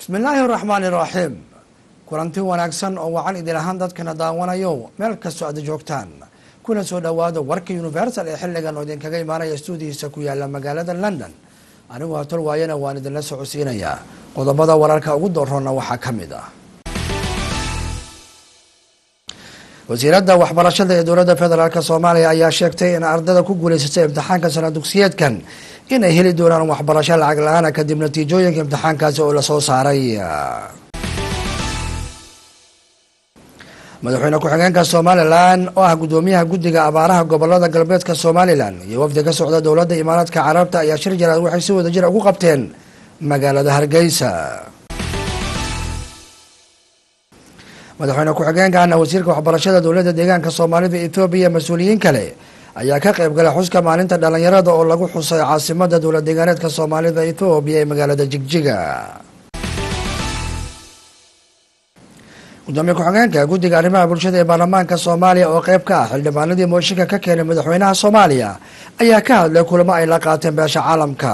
bismi illaahi araxmaani iraxiim kulanti wanaagsan oo wacan idin ahaan dadkana daawanayo meel kastoo aad joogtaan kuna soo dhowaada warka universal ee xilligan oo idinkaga imaanaya stuudihiisa ku yaala magaalada london anigu hatol waayana waan idinla socodsiinayaa qodobada wararka ugu doorroona waxaa ka mid ah wasiiradda waxbarashada ee dowladda federaalk soomaaliya ayaa sheegtay in ardada ku guuleysatay imtixaanka sana dugsiyeedkan inay heli doonaan waxbarasho lacag la-aana kadib natiijooyinka imtixaankaasi oo lasoo saaray madaxweyne ku-xigeenka somalilan oo ah guddoomiyaha guddiga abaaraha gobolada galbeedka somalilan iyo wafdi ka socda dowladda imaaraadka carabta ayaa shir jaraad waxay si wada jir ugu qabteen magaalada hargeysa madaxweyne ku-xigeenkana wasiirka waxbarashada dowladda deegaanka soomaalida ethoobiya mas-uuliyiin kale ayaa ka qayb galay xuska maalinta dhalinyarada oo lagu xusay caasimada dowlad deegaaneedka soomaalida ethoobiya ee magaalada jigjiga gudoomiye ku-xigeenka guddiga arrimaha bulshada ee baarlamaanka soomaaliya oo qeyb ka ah xildhibaanadii mooshinka ka keenay madaxweynaha soomaaliya ayaa ka hadlay kulamo ay la qaateen beesha caalamka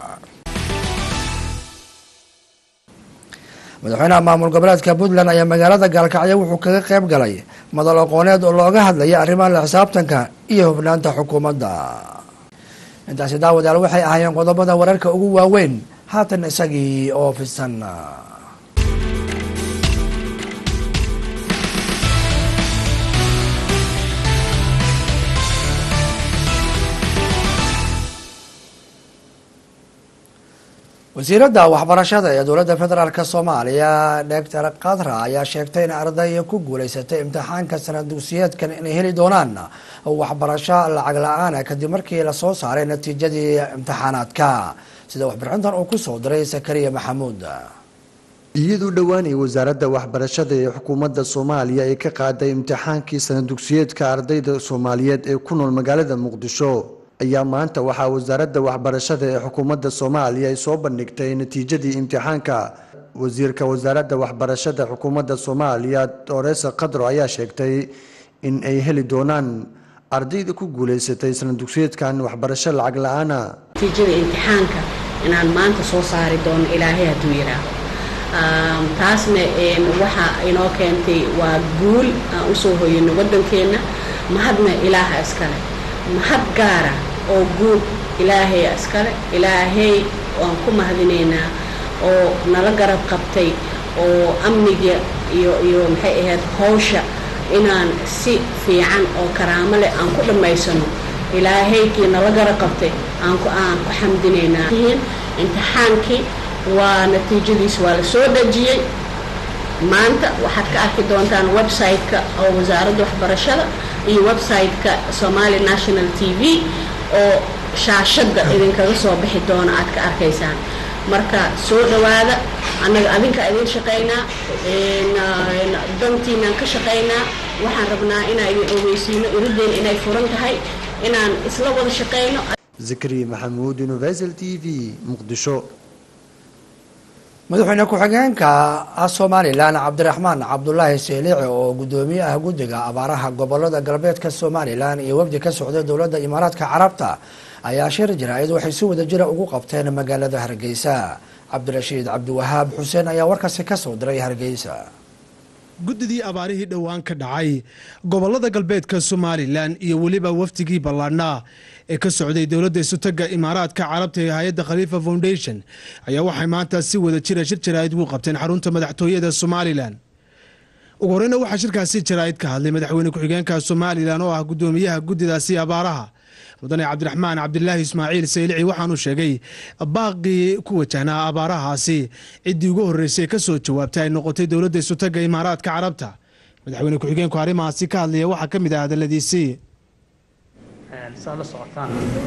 madaxweynaha maamul goboleedka puntland ayaa magaalada gaalkacyo wuxuu kaga qeyb galay madal aqooneed oo looga hadlaya arrimaha la xisaabtanka iyo hubnaanta xukuumadda intaasi daawadayaal waxay ahaayeen qodobada wararka ugu waaweyn haatan isagii oo fidsan wasiiradda waxbarashada ee dowladda federaalk soomaaliya doctor kadra ayaa sheegtay in arday ku guuleysatay imtixaanka sanad dugsiyeedkan inay heli doonaan waxbarasho lacag la-aana kadib markii lasoo saaray natiijadii imtixaanaadka sida waxbixintan uu kusoo diray sakariya maxamuud iyadoo dhowaanay wasaaradda waxbarashada ee xukuumadda soomaaliya ay ka qaaday imtixaankii sanad dugsiyeedka ardayda soomaaliyeed ee ku nool magaalada muqdisho ayaa maanta waxaa wasaaradda waxbarashada ee xukuumadda soomaaliya ay soo bandhigtay natiijadii imtixaanka wasiirka wasaaradda waxbarashada xukuumadda soomaaliya dooresa kadro ayaa sheegtay in ay heli doonaan ardayda ku guuleysatay sanad dugsiyeedkan waxbarasho lacag la-aana natiijada imtixaanka inaan maanta soo saari doono ilaahay hadduu yidhaaho taasna waxa inoo keentay waa guul aan usoo hoyano waddankeenna mahadna ilaaha iskale mahad gaara oo guud ilaahay iskale ilaahay waan ku mahadinaynaa oo nala garab qabtay oo amniga iyo iyo maxay ahayd hawsha inaan si fiican oo karaamo leh aan ku dhammaysano ilaahaykii nala garab qabtay aan ku aan ku xamdinaynaa imtixaankii waa natiijadiis waa la soo dhejiyey maanta waxaad ka arki doontaan website-ka oo wasaaradda waxbarashada iyo website-ka somali national t v oo shaashadda idinkaga soo bixi doono aad ka arkaysaan marka soo dhowaada annaga adinka idin shaqaynaa dantiinaan ka shaqaynaa waxaan rabnaa inaan idin ogeysiino irideen inay furan tahay inaan isla wada shaqayno zakariya maxamuud universal t v muqdisho madaxweyne ku-xigeenka somalilan cabdiraxmaan cabdulaahi seelici oo guddoomiye ah guddiga abaaraha gobolada galbeedka somalilan iyo wafdi ka socday dowladda imaaraadka carabta ayaa shir jaraa'id waxay si wada jira ugu qabteen magaalada hargeysa cabdirashiid cabdiwahaab xuseen ayaa warkaasi kasoo diray hargeysa guddidii abaarihii dhowaan ka dhacay gobolada galbeedka somalilan iyo weliba wafdigii ballaadhnaa ee ka socday dowladda isutaga imaaraadka carabta ee hay-adda khaliifa foundation ayaa waxay maanta si wada jira shir jaraa'id ugu qabteen xarunta madaxtooyada somalilan ugu horeyna waxaa shirkaasi jaraa'id ka hadlay madaxweyne ku-xigeenka somalilan oo ah guddoomiyaha guddidaasi abaaraha mudane cabdiraxmaan cabdilaahi ismaaciil saylici waxaanuu sheegay baaqii ku wajahnaa abaarahaasi ciddii ugu horreysay ka soo jawaabtay ay noqotay dowladda isutaga imaaraadka carabta madaxweyne ku-xigeenku arrimahaasi ka hadlaya waxaa ka mid ah hadaladiisii saad la socotaan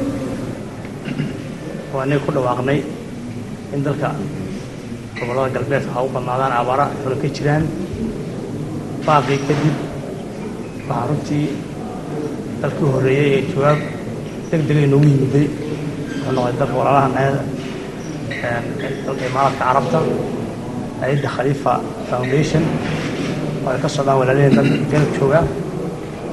waa inay ku dhawaaqnay in dalka gobollada galbeedka ha u badnaadaan abaara xolo ka jiraan baaqii kadib waxaa runtii dalkii horreeyey ee jawaab deg dega inoogu yimiday oo noqday dalka walaalaha nayada dalka imaaraadka carabta hay-adda khaliifa foundation oo ay ka socdaan walaalaheen dalka janab jooga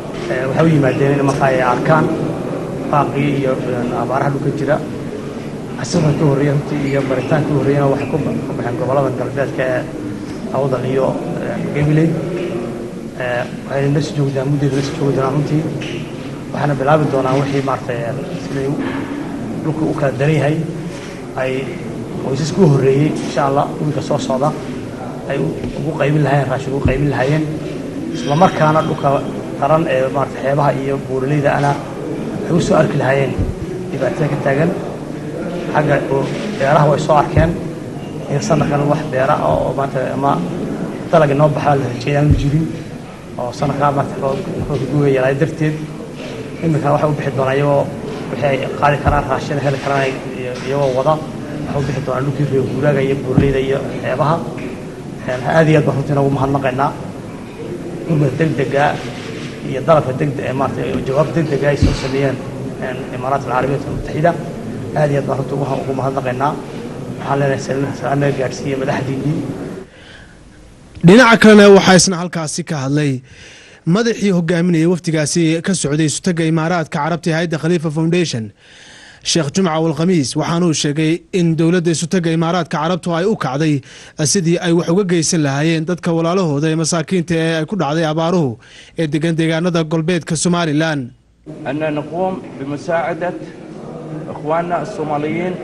waxay u yimaadeen in markaa ay arkaan baaqii iyo abaaraha dhulka jira casirka ka horreeya runtii iyo baritaan ka horreeyana waxay ku ka baxeen gobollada galbeedka ee awdal iyo gabiley waxayna la sii joogi doonaan muddeeda la sii joogi doonaan runtii waxaana bilaabi doonaan wixii maaragtay siday dhulku u kala daran yahay ay qoysaska u horreeyey insha allah wiilka soo socda ay ugu qaybin lahaayeen raashin ugu qaybin lahaayeen isla markaana dhulka qaran ee maarata xeebaha iyo buuraleyda ana waxay u soo arki lahaayeen dhibaatada ka taagan xagga beeraha way soo arkeen in sanadkan wax beera ah oo maanta ama dalag inoo baxaa la rajeeya aanu jirin oo sanadkaa maarata roobka guga yaraay darteed iminkana waxay u bixi doonaa iyagoo wixii ay qaadi karaan raashin heli karaan iyagoo wada waxay u bixi doonaa dhulkii reer guuraaga iyo buuraleyda iyo xeebaha aad iyo aad baan runtii nagu mahadnaqaynaa gurmada degdega iyo dalabka degdeg maarata jawaab degdega ay soo sameeyeen imaaraat alcarabiyaat almutaxida aad iyo aad baan runtii ugu mahadnaqaynaa waxaan leenahay salaan naga gaadhsiiye madaxdiinnii dhinaca kalena waxaa isna halkaasi ka hadlay madaxii hogaaminayay wafdigaasi ka socday isutaga imaaraadka carabta ee hayadda khaliifa foundation sheekh jumca walkhamiis waxaanuu sheegay in dowladda isutaga imaaraadka carabtu ay u kacday sidii ay wax uga geysan lahaayeen dadka walaalahooda ee masaakiinta ee ay ku dhacday abaaruhu ee degan deegaanada golbeedka somalilan أن نقوم بمساعدة إخواننا الصوماليين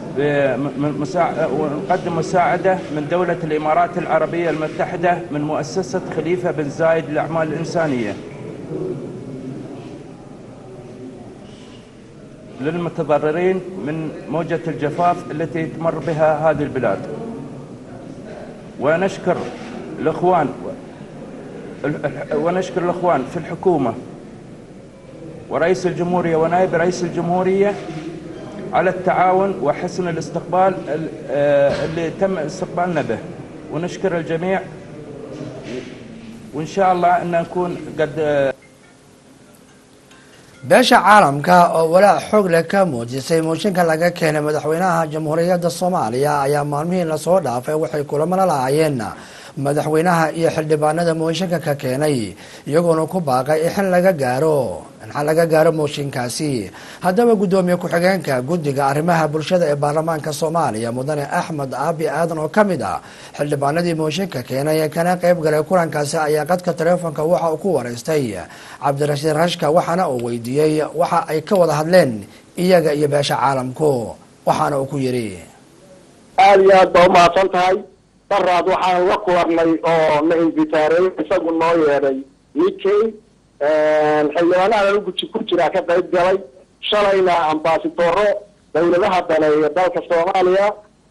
ونقدم مساعدة من دولة الإمارات العربية المتحدة من مؤسسة خليفة بن زايد للأعمال الإنسانية للمتضررين من موجة الجفاف التي تمر بها هذه البلاد ونشكر الإخوان ونشكر الإخوان في الحكومة ورئيس الجمهورية ونائب رئيس الجمهورية على التعاون وحسن الاستقبال اللي تم استقبالنا به ونشكر الجميع وإن شاء الله أن نكون قد beesha caalamka oo walaac xoog leh ka muujisay mooshinka laga keenay madaxweynaha jamhuuriyadda soomaaliya ayaa maalmihii lasoo dhaafay waxay kulamana lahaayeen madaxweynaha iyo xildhibaanada mooshinka ka keenay iyagoona ku baaqay in xil laga gaaro in xal laga gaaro mooshinkaasi haddaba guddoomiye ku-xigeenka guddiga arrimaha bulshada ee baarlamaanka soomaaliya mudane axmed aabi aadan oo ka mid ah xildhibaanadii mooshinka keenay ee kana qayb galay kulankaasi ayaa qadka taleefonka waxa uu ku wareystay cabdirashiid rashka waxaana uu weydiiyey waxa ay ka wada hadleen iyaga iyo beesha caalamku waxaana uu ku yidhi aada iyo aad baa umahadsan tahay daraad waxaan la kulanay oo na invitaareey isagu noo yeedhay ninkey xildhibaanaha uguji ku jiraa ka qayb galay shalayna ambasadoro dawladaha daneeya dalka soomaaliya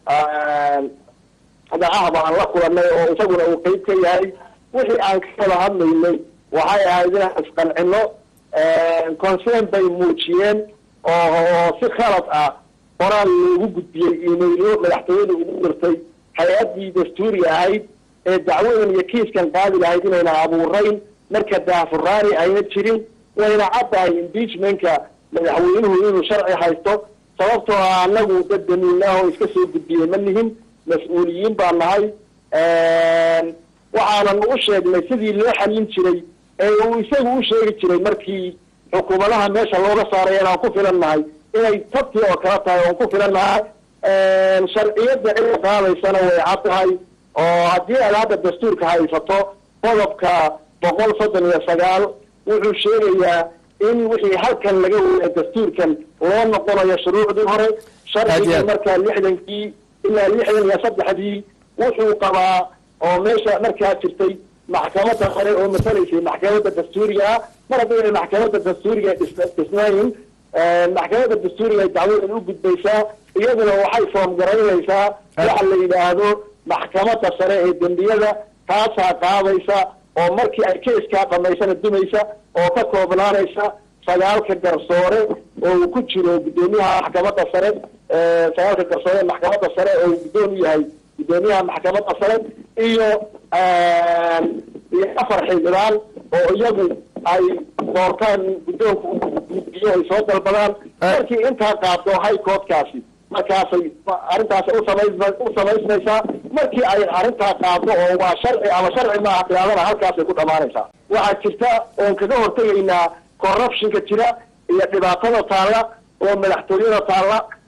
dacaha baan la kulanay oo isaguna uu qeyb ka yahay wixii aan ka wada hadlaynay waxay ahayd inaan isqancino concern bay muujiyeen oo si khalad ah qoraal loogu gudbiyey imaylo madaxtooyada ugu dirtay hay-addii dastuuri ahayd ee dacwadan iyo kiiskan qaadi lahayd inayna abuurayn marka daafuraani ayna jirin wayna caddahay impeachmentka madaxweynuhu inuu sharci haysto sababtoo ah anagu dad damiinah oo iska soo gudbiyey ma nihin mas-uuliyiin baa nahay waxaanan u sheegnay sidii loo xallin jiray ee uu isagu u sheegi jiray markii xukuumadaha meesha looga saaray inaan ku filan nahay inay tabtii oo kala tahay oon ku filan nahay sharciyadda cidda qaadaysana way cad tahay oo haddii aad hadda dastuurka haysato qodobka boqol soddon iyo sagaal wuxuu sheegayaa in wixii halkan laga weya dastuurkan loo noqonayo shuruucdii hore sharcigii markaa lixdankii ilaa lixdan iyo saddexdii wuxuu qabaa oo meesha markaa jirtay maxkamadda hore oo masalaysay maxkamadda dastuuriga ah mar haddii ay maxkamadda dastuuriga dhisnayn maxkamadda dastuuriga ay dacwadan u gudbaysaa iyaduna waxay foom garaynaysaa waxa la yidhaahdo maxkamadda sare ee dembiyada taasaa qaadaysa oo markii ay keiskaa dhamaysana dumaysa oo ka koobnaanaysa sagaalka garsoore oo uu ku jiro guddoomiyaha maxkamadda sare sagaalka garsoore ee maxkamadda sare oo uu guddoon u yahay guddoomiyaha maxkamadda sare iyo iyo afar xildhibaan oo iyagu ay doortaan guddoonku gudbiyo ay soo dalbadaan markii intaa qaado high courtkaasi markaasay arrintaas usamays u samaysmaysaa markii ay arrintaa qaado oo waa sharci ama sharci maaha tilaadana halkaasay ku dhamaanaysaa waxaa jirta oon kaga hortegaynaa corruptionka jira iyo dhibaatada taalla oo madaxtooyada taalla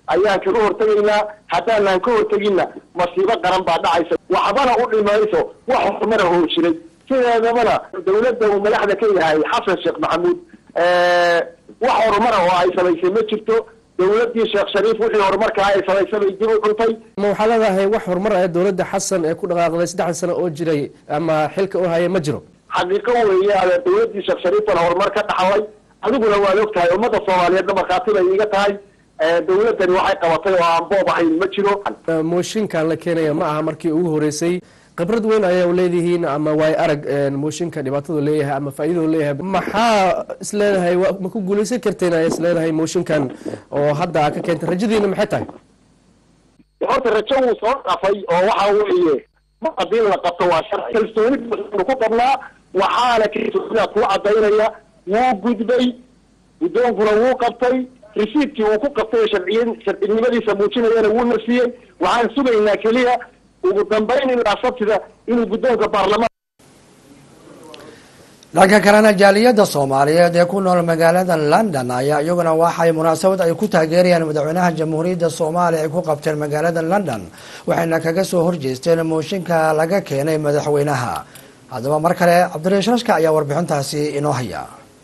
ayaan kaga hortegaynaa haddaanaan ka horteginna masiibo qaran baa dhacaysa waxbana u dhimayso wax horumara oo jiray sideedabana dawladda uu madaxda ka yahay xasan sheekh maxamuud wax horumara oo ay samaysay ma jirto dawladdii sheekh shariif wixii horumarkaa ay samaysay bay dib u cuntay ma waxaa leedahay wax horumar ah dowladda xasan ee ku dhaqaaqday saddexdan sano oo jiray ama xilka u haya ma jiro xaqiiqo weeye ade dawladdii sheekh shariif baan horumar ka dhaxlay adiguna waad og tahay ummadda soomaaliyeedna markhaati bay iiga tahay dawladdani waxay qabatay oo aan boob ahayn ma jiro mooshinkan la keenaya ma aha markii ugu horeysay khibrad weyn ayaa leedihiin ama waay arag mooshinka dhibaatadu leeyahay ama faa'iidadu leeyahay maxaa isleedahay ma ku guulaysan karteen ayaa isleedahay mooshinkan oo hadda aa ka keentay rajadiina maxay tahay horta rajo wuu soo dhafay oo waxa weeye ma haddii la qabto waa sharci kalsooni baanu ku qabnaa waxaana kalsoonida kuu cadaynaya wuu gudbay guddoonkuna wuu qabtay risiidkii uu ku qabtay sharciy sharcinimadiisa muujinayana wuu nafsiyey waxaan sugaynaa keliya ugu dambayn ilaa sabtida inuu guddoonka baarlamaan dhanka kalena jaaliyadda soomaaliyeed ee ku nool magaalada london ayaa iyaguna waxay munaasabad ay ku taageerayaan madaxweynaha jamhuuriyadda soomaaliya ay ku qabteen magaalada london waxayna kaga soo horjeesteen mooshinka laga keenay madaxweynaha haddaba mar kale cabdirashashka ayaa warbixintaasi inoo haya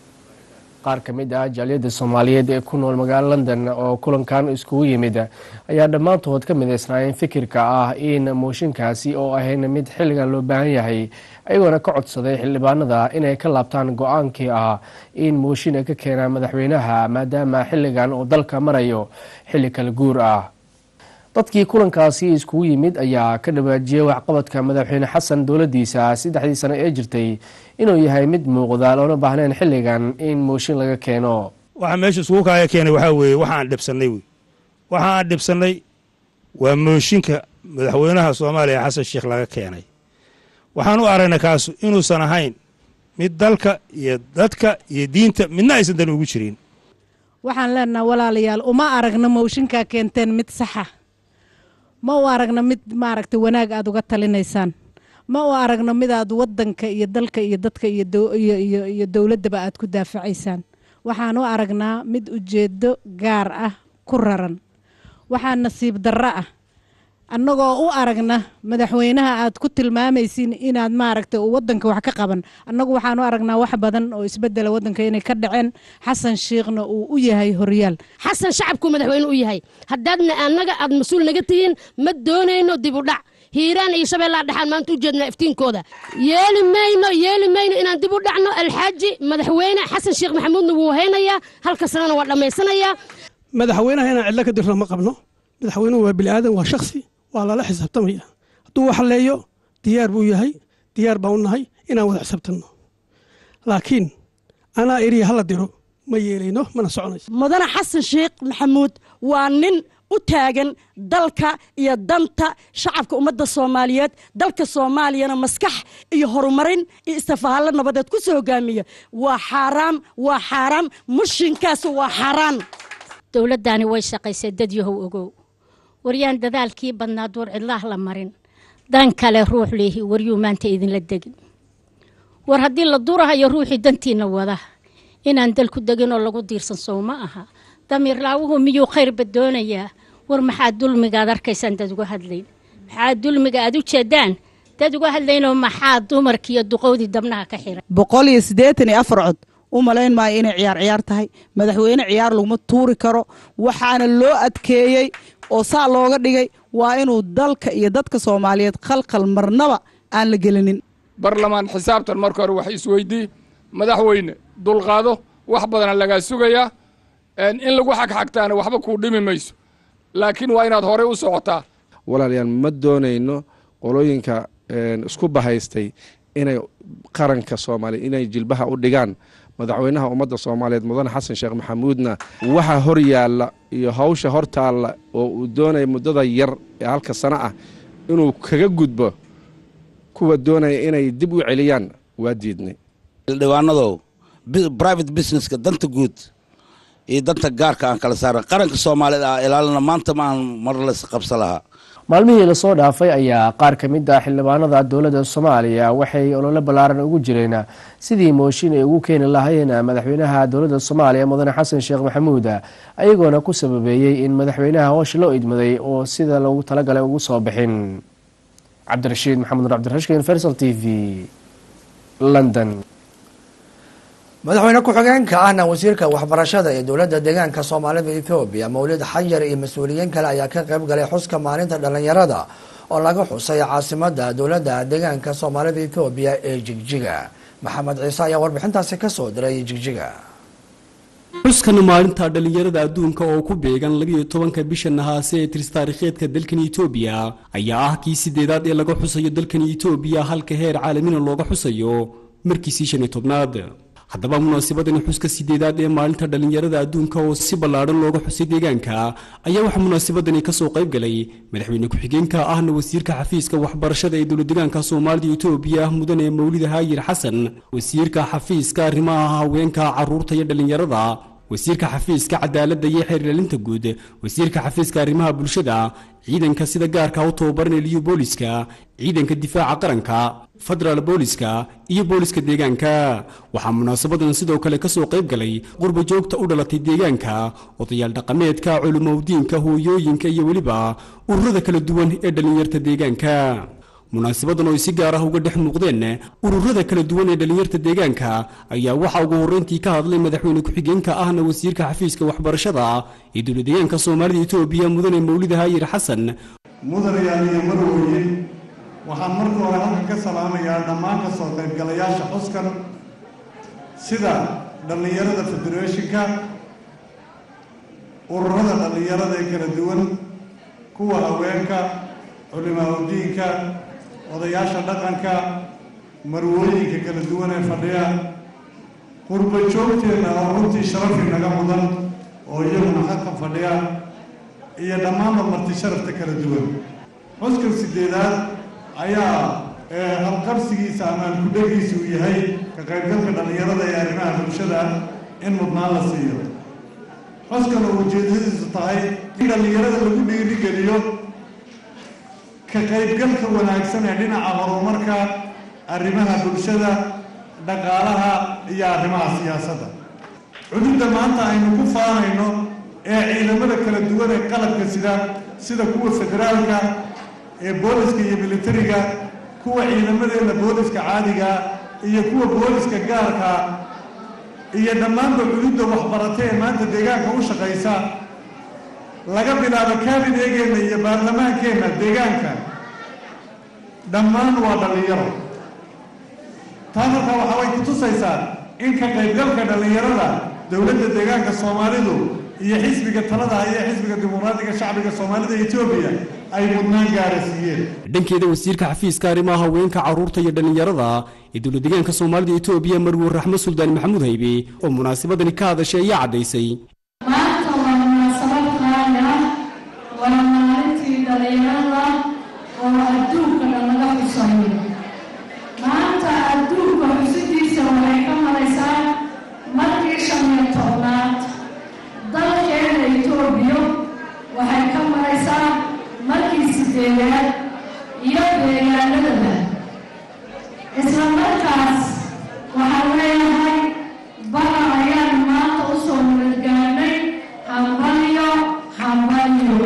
qaar ka mid ah jaaliyadda soomaaliyeed ee ku nool magaalo london oo kulankan iskugu yimid ayaa dhammaantood ka midaysnaayeen fikirka ah in mooshinkaasi oo ahayn mid xilligan loo baahan yahay ayagoona ka codsaday xildhibaanada inay ka laabtaan go-aankii ah in mooshin ay ka keenaan madaxweynaha maadaama xilligan uu dalka marayo xilli kala guur ah dadkii kulankaasi iskugu yimid ayaa ka dhawaajiyey waxqabadka madaxweyne xasan dowladiisa saddexdii sano ee jirtay inuu yahay mid muuqda loona baahnayn xilligan in mooshin laga keeno waxaa meesha iskugu kaaya keenay waxaa weeye waxaan dhibsannay wey waxaan dhibsannay waa mooshinka madaxweynaha soomaaliya xasan sheekh laga keenay waxaan u aragnay kaasu inuusan ahayn mid dalka iyo dadka iyo diinta midna aysan dan ugu jirin waxaan leenaha walaalayaal uma aragna mooshinkaa keenteen mid saxa ma u aragna mid maaragta wanaag aad uga talinaysaan ma u aragno mid aad wadanka iyo dalka iyo dadka iyo dowladdaba aad ku daafacaysaan waxaan u aragnaa mid ujeedo gaar ah ku raran waxaa nasiib darro ah annagoo u aragna madaxweynaha aad ku tilmaamaysiin inaad maaragta wadanka wax ka qaban annagu waxaan u aragnaa wax badan oo isbedela wadanka inay ka dhaceen xasan shiikhna uu u yahay horyaal xasan shacabkuu madaxweyne u yahay haddaadna annaga aad mas-uul naga tihiin ma doonayno dib u dhac hiiraan iyo shabeellaha dhexaan maanta u jeednaa iftiinkooda yeeli mayno yeeli mayno inaan dib u dhacno alxaaji madaxweyne xasan sheekh maxamuudna wuu haynayaa halka sanana waa dhammaysanayaa madaxweynaha inaan cidlo ka dirno ma qabno madaxweynuhu waa bini'aadan waa shaksi waa lala xisaabtamaya hadduu wax leeyo diyaar buu yahay diyaar baan u nahay inaan wada xisaabtanno laakiin anaa eriya hala diro ma yeelayno mana soconayso mudane xasan sheekh maxamuud waa nin u taagan dalka iyo danta shacabka ummadda soomaaliyeed dalka soomaaliyana maskax iyo horumarin iyo istafahaallo nabadeed ku soo hogaamiya waa xaaraam waa xaaraam mushinkaas waa xaaraan dowladdaani way shaqaysay dad yahow ogow waryaan dadaalkii badnaa duur cidlaah la marin dan kale ruux leehi waryuu maanta idinla degin war haddii la durahayo ruuxii dantiina wada inaan dalku degin oo lagu diirsan sow ma aha damiir laawuhu miyuu khayrba doonayaa war maxaa dulmigaad arkaysaan dad uga hadlayn maxaa dulmiga aad u jeedaan dad uga hadlaynoo maxaa dumarkiiyo duqowdii dabnaha ka xiray boqol iyo siddeetan iyo afar cod u malayn maayo inay ciyaar ciyaar tahay madaxweyne ciyaar laguma tuuri karo waxaana loo adkeeyey oo saa looga dhigay waa inuu dalka iyo dadka soomaaliyeed khalkhal marnaba aan la gelinin barlamaan xisaabtan marka hore wax isweydii madaxweyne dulqaado wax badana lagaa sugayaa in lagu xagxagtaana waxba kuu dhimi mayso laakiin waa inaad horey u socotaa walaalayaal ma doonayno qolooyinka isku bahaystay inay qaranka soomaaliya inay jilbaha u dhigaan madaxweynaha ummadda soomaaliyeed mudane xasan sheekh maxamuudna waxa hor yaalla iyo hawsha hor taalla oo uu doonaya muddada yar ee halka sano ah inuu kaga gudbo kuwa doonaya inay dib u celiyaan waa diidnay xildhibaanadow private businesska danta guud iyo danta gaarka aan kala saaran qaranka soomaaliyeed ah ilaalina maanta maan mar lays qabsa lahaa maalmihii lasoo dhaafay ayaa qaar ka mid ah xildhibaanada dowladda soomaaliya waxay olole ballaaran ugu jireen sidii mooshin ay ugu keeni lahayn madaxweynaha dowladda soomaaliya mudane xasan sheekh maxamuud ayagoona ku sababeeyey in madaxweynaha hoosha loo idmaday oo sida loogu talagalay ugu soo bixin cabdirashiid maxamed nur cabdirashkin fersal t v london madaxweyne ku-xigeenka ahna wasiirka waxbarashada ee dowladda deegaanka soomaalida ethoobiya mawlid xayar iyo mas-uuliyiin kale ayaa ka qayb galay xuska maalinta dhallinyarada oo laga xusay caasimada dowladda deegaanka soomaalida ethoobiya ee jigjiga maxamed ciise ayaa warbixintaasi kasoo diray jigjiga xuskana maalinta dhallinyarada adduunka oo ku beegan labiyo tobanka bisha nahaase ee tiris taariikheedka dalkan etoobiya ayaa ah kii sideedaad ee laga xusayo dalkan etoobiya halka heer caalamina looga xusayo markiisii shan iyo tobnaad haddaba munaasabadani xuska sideedaad ee maalinta dhallinyarada adduunka oo si ballaadhan looga xusay deegaanka ayaa waxaa munaasabadani kasoo qayb galay madaxweyne ku-xigeenka ahna wasiirka xafiiska waxbarashada ee dowladdeegaanka soomaalida etoobiya mudane mawlida haayir xasan wasiirka xafiiska arrimaha haweenka carruurta iyo dhallinyarada wasiirka xafiiska cadaaladda iyo xeerlaalinta guud wasiirka xafiiska arrimaha bulshada ciidanka sida gaarka u tababaranaya liyu booliska ciidanka difaaca qaranka federaal booliska iyo booliska deegaanka waxaa munaasabadan sidoo kale kasoo qayb galay qurba joogta u dhalatay deegaanka odayaal dhaqameedka culimowdiinka hooyooyinka iyo weliba ururada kala duwan ee dhallinyarta deegaanka munaasabadan oo ay si gaar ah uga dhex muuqdeen ururada kala duwan ee dhallinyarta deegaanka ayaa waxaa ugu horreyntii ka hadlay madaxweyne ku-xigeenka ahna wasiirka xafiiska waxbarashada ee dowladdeegaanka soomaalida etoobiya mudane mawlida haayir xasan mudanayaal iyo marweye waxaan marka hore halkan ka salaamayaa dhammaan ka soo qaybgalayaasha xuskan sida dhallinyarada federeeshinka ururada dhallinyarada ee kala duwan kuwa haweenka culimaaudiinka odayaasha dhaqanka marwooyinka kala duwan ee fadhiya qurba joogteenna oo runtii sharafi naga mudan oo iyaguna halkan fadhiya iyo dhammaanba marti sharafta kala duwan xuskan sideedaad ayaa halqabsigiisa ama alkudhagiisa uu yahay ka qaybgalka dhallinyarada ee arrimaha bulshada in mudnaan la siiyo xuskan oo ujeedadiisu tahay in dhallinyarada lagu dhiirigeliyo ka qaybgalka wanaagsan ee dhinaca horumarka arrimaha bulshada dhaqaalaha iyo arrimaha siyaasadda cududda maanta aynu ku faanayno ee ciidamada kala duwan ee qalabka sida sida kuwa federaalka ee booliska iyo militariga kuwa ciidamadeena booliska caadiga iyo kuwa booliska gaarka iyo dhammaanba cududda waxbarata ee maanta deegaanka u shaqaysa laga bilaabo kaabinegeenna iyo baarlamaankeenna deegaanka dhammaan waa dhallinyaro taa markaa waxa way kutusaysaa in ka qaybgalka dhallinyarada dowladda deegaanka soomaalidu iyo xisbiga talada haya xisbiga dimuqraadiga shacbiga soomaalida etoobiya ay mudnaan gaara siiyeen dhankeeda wasiirka xafiiska arrimaha haweenka carruurta iyo dhallinyarada ee dowladdeegaanka soomaalida etoobiya marwe raxmo suldaan maxamuud haybe oo munaasabadani ka hadashay ayaa caddaysay maanta waa munaasabad qaali ah waa maalintii dhallinyarada oo adduunka dhan laga xusayo maanta adduunka xusidiisa waxay ka maraysaa markii shan iyo tobnaad dalkeena etoobiya waxay ka maraysaa markii sideedaad iyo deegaanadaba isla markaas waxaan leeyahay bara ayaan maanta u soo nabadgaanay hambalyo hambalyo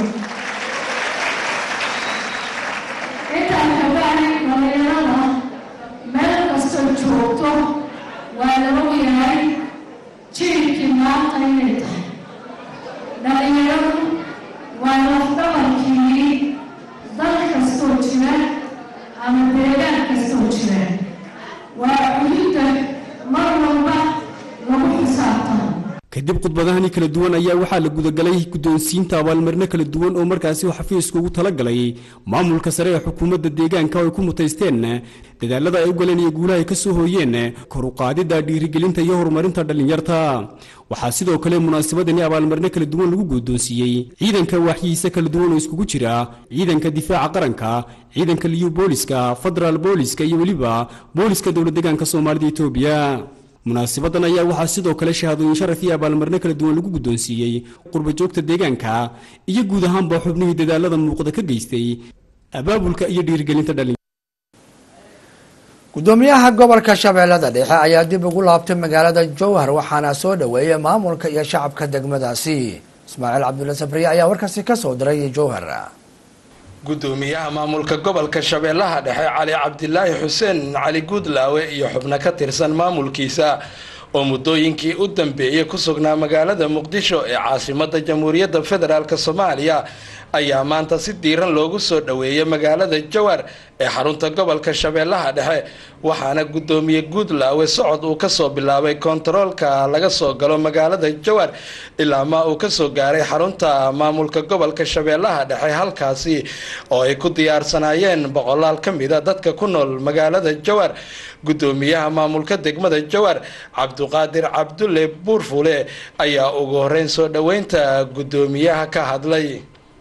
intaan kabacdi dhallinyarada meel kastoo joogto waa la ogyahay jiilkii maanta inay tahay dhallinyaradu waa lafdhabarkii dal kastoo jira ama deegaan kastoo jira waa cududda mar walba lagu xisaabtamo kadib khudbadahani kala duwan ayaa waxaa la gudagalay guddoonsiinta abaalmarino kala duwan oo markaasi uu xafiisku ugu talagalay maamulka sare ee xukuumadda deegaanka oo ay ku mutaysteen dadaalada ay u galeen iyo guulaha ay ka soo hooyeen kor u qaadidda dhiirigelinta iyo horumarinta dhallinyarta waxaa sidoo kale munaasabadani abaalmarino kala duwan lagu guddoonsiiyey ciidanka waaxyihiisa kala duwan oo iskugu jira ciidanka difaaca qaranka ciidanka liyu booliska federaal booliska iyo weliba booliska dowlad deegaanka soomaalida etoobiya munaasibadan ayaa waxaa sidoo kale shahaadooyin sharaf iyo abaalmarino kala duwan lagu guddoonsiiyey qurbajoogta deegaanka iyo guud ahaanba xubnihii dadaalada muuqda ka geystay abaabulka iyo dhiirigelinta dhalin gudoomiyaha gobolka shabeellada dhexe ayaa dib ugu laabtay magaalada jowhar waxaana soo dhoweeyay maamulka iyo shacabka degmadaasi ismaaciil cabdulla sabriye ayaa warkaasi kasoo diray jowhar gudoomiyaha maamulka gobolka shabeellaha dhexe cali cabdilaahi xuseen cali guudlaawe iyo xubno ka tirsan maamulkiisa oo muddooyinkii u dambeeyey ku sugnaa magaalada muqdisho ee caasimada jamhuuriyadda federaalk soomaaliya ayaa maanta si diiran loogu soo dhoweeyay magaalada jowhar ee xarunta gobolka shabeellaha dhexe waxaana gudoomiye guudlaawe socod uu kasoo bilaabay kontaroolka laga soo galo magaalada jowhar ilaa ma uu kasoo gaaray xarunta maamulka gobolka shabeellaha dhexe halkaasi oo ay ku diyaarsanaayeen boqolaal ka mida dadka ku nool magaalada jowhar gudoomiyaha maamulka degmada jowhar cabduqaadir cabdulle buurfule ayaa ugu horeyn soo dhoweynta gudoomiyaha ka hadlay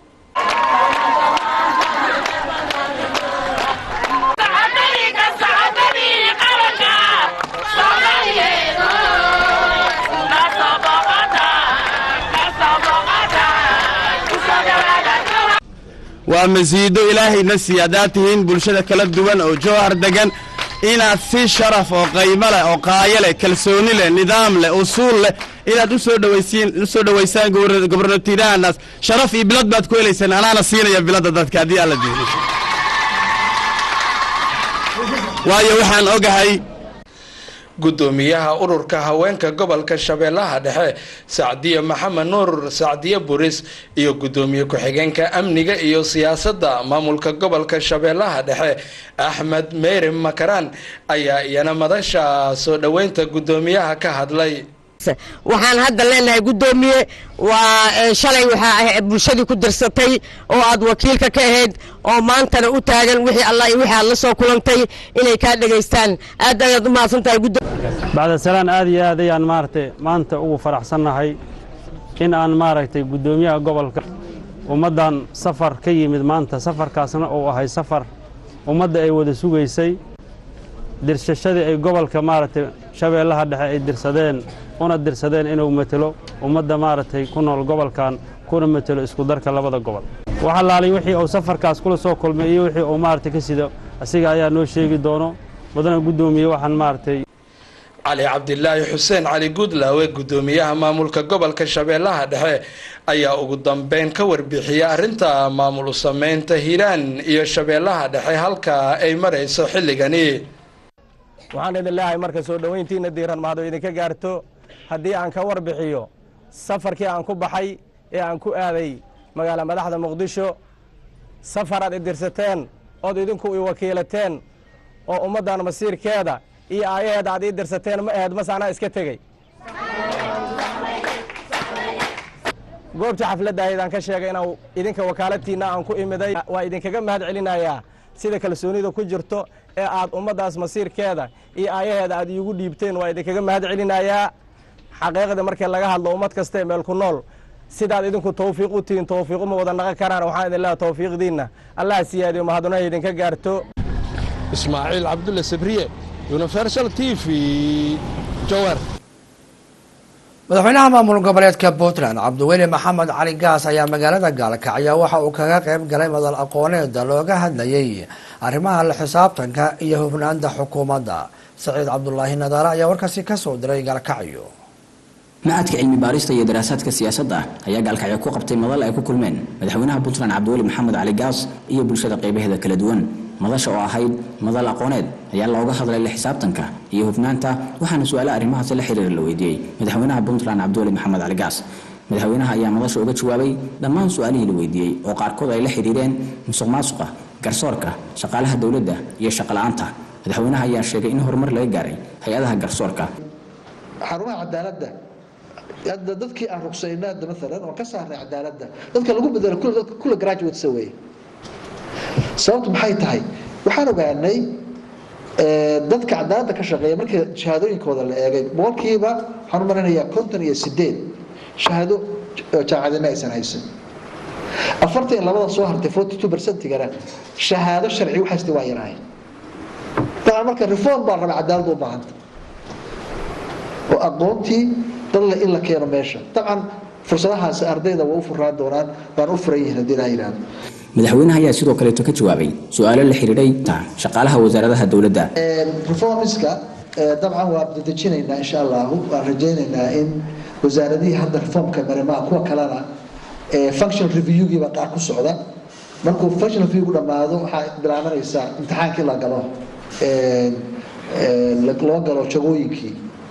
waa masiido ilaahayna siiya haddaad tihiin bulshada kala duwan oo jowhar degan inaad si sharaf oo qaymo leh oo qaayo leh kalsooni leh nidaam leh usuul leh inaad usoo dhawaysiin usoo dhowaysaan gobornatiirahanaas sharaf iyo bilad baad ku helaysaan anaana siinaya biladda dadka haddii alla diido waayo waxaan ogahay gudoomiyaha ururka haweenka gobolka shabeellaha dhexe sacdiye maxamed nuur sacdiye buris iyo gudoomiye ku-xigeenka amniga iyo siyaasadda maamulka gobolka shabeellaha dhexe axmed meyri makaraan ayaa iyana madasha soo dhoweynta gudoomiyaha ka hadlay waxaan hadda leenahay guddoomiye waa shalay waxaa bulshadii ku dirsatay oo aad wakiilka ka ahayd oo maantana u taagan wixii alla iyo wixii aad la soo kulantay inay kaa dhegaystaan aad ayaad u mahadsan tahay bacda salaan aad iyo aad ayaan maaragtay maanta ugu faraxsannahay in aan maaragtay guddoomiyaha gobolka ummaddan safar ka yimid maanta safarkaasna uu ahay safar ummadda ay wada sugaysay dirsashadii ay gobolka maaragtay shabeellaha dhexe ay dirsadeen una dirsadeen inuu matelo ummadda maaragtay ku nool gobolkan kuna matelo isku darka labada gobol wax allaalay wixii uu safarkaas kula soo kulmay iyo wixii uu maaragtay ka sido asiga ayaa noo sheegi doono mudana guddoomiye waxaan maaragtay cali cabdilaahi xuseen cali guudlaawe gudoomiyaha maamulka gobolka shabeellaha dhexe ayaa ugu dambeyn ka warbixiyay arrinta maamul u sameynta hiiraan iyo shabeellaha dhexe halka ay marayso xilligani waxaan idin leeyahay marka soo dhoweyntiina diiran mahado idinka gaarto haddii aan ka warbixiyo safarkii aan ku baxay ee aan ku aaday magaala madaxda muqdisho safar aad idirsateen ood idinku i wakiilateen oo ummaddan masiirkeeda iyo aayaheeda aad ii dirsateen ma aheed mase anaa iska tegey goobtii xafladda ahaydaan ka sheegay inaan idinka wakaalatiinna aan ku imiday waa idinkaga mahad celinayaa sida kalsoonida ku jirto ee aad ummaddaas masiirkeeda iyo aayaheeda aad iigu dhiibteen waa idinkaga mahad celinayaa xaqiiqda markii laga hadlo ummad kastae meel ku nool sidaad idinku tawfiiq u tihiin tawfiiq uma wada naqan karaan waxaan idin leehay tawfiiqdiinna allah siyaadiyo mahaduna idinka gaarto ismaaciil cabdulle sabriye universal t v jowar madaxweynaha maamul goboleedka puntland cabdiweli maxamed cali gaas ayaa magaalada gaalkacyo waxa uu kaga qayb galay madal aqooneeda looga hadlayay arrimaha la xisaabtanka iyo hufnaanta xukuumadda saciid cabdulaahi nadaare ayaa warkaasi kasoo diray gaalkacyo macadka cilmi baarista iyo daraasaadka siyaasadda ayaa gaalkacyo ku qabtay madal ay ku kulmeen madaxweynaha puntland cabdiweli maxamed cali gaas iyo bulshada qaybaheeda kala duwan madasha oo ahayd madal aqooneed ayaa looga hadlay la xisaabtanka iyo hufnaanta waxaana su-aale arrimahaasi la xiriira la weydiiyey madaxweynaha puntland cabdiweli maxamed cali gaas madaxweynaha ayaa madasha uga jawaabay dhammaan su-aalihii la weydiiyey oo qaarkood ay la xiriireen musuq maasuqa garsoorka shaqaalaha dowladda iyo shaqala-aanta madaxweynaha ayaa sheegay in horumar laga gaaray hay-adaha garsoorka xarumaha cadaaladda hadda dadkii aan ruqsayno hadda maalan oo ka saarnay cadaaladda dadka lagu bedelo kula dadka kula graduates weeye sababtu maxay tahay waxaan ogaanay dadka cadaaladda ka shaqeeya markii shahaadooyinkooda la eegay boqolkiiba waxaan u marinayaa konton iyo sideed shahaado jaamacadina aysan haysan afartan iyo labada soo hartay forty two percentigana shahaado sharci waxaasti waa yarahay dabcan marka reform baa raba cadaaladda u baahanta oo aqoontii dadle in la keeno meesha dabcan fursadahaasi ardayda waa u furaan doonaan waan u furan yihiin haddii ilaha yidhahdo madaxweynaha ayaa sidoo kaleeto ka jawaabay su-aalo la xidhiidhay shaqaalaha wasaaradaha dowladda reformiska dabcan waa dedejinaynaa insha allahu waan rajaynaynaa in wasaaradihii hadda reformka marimaa kuwa kalena function reviewgii baa qaar ku socda markuu function reviewgu dhammaado waxaa bilaabanaysaa imtixaankii la galo loo galo jagooyinkii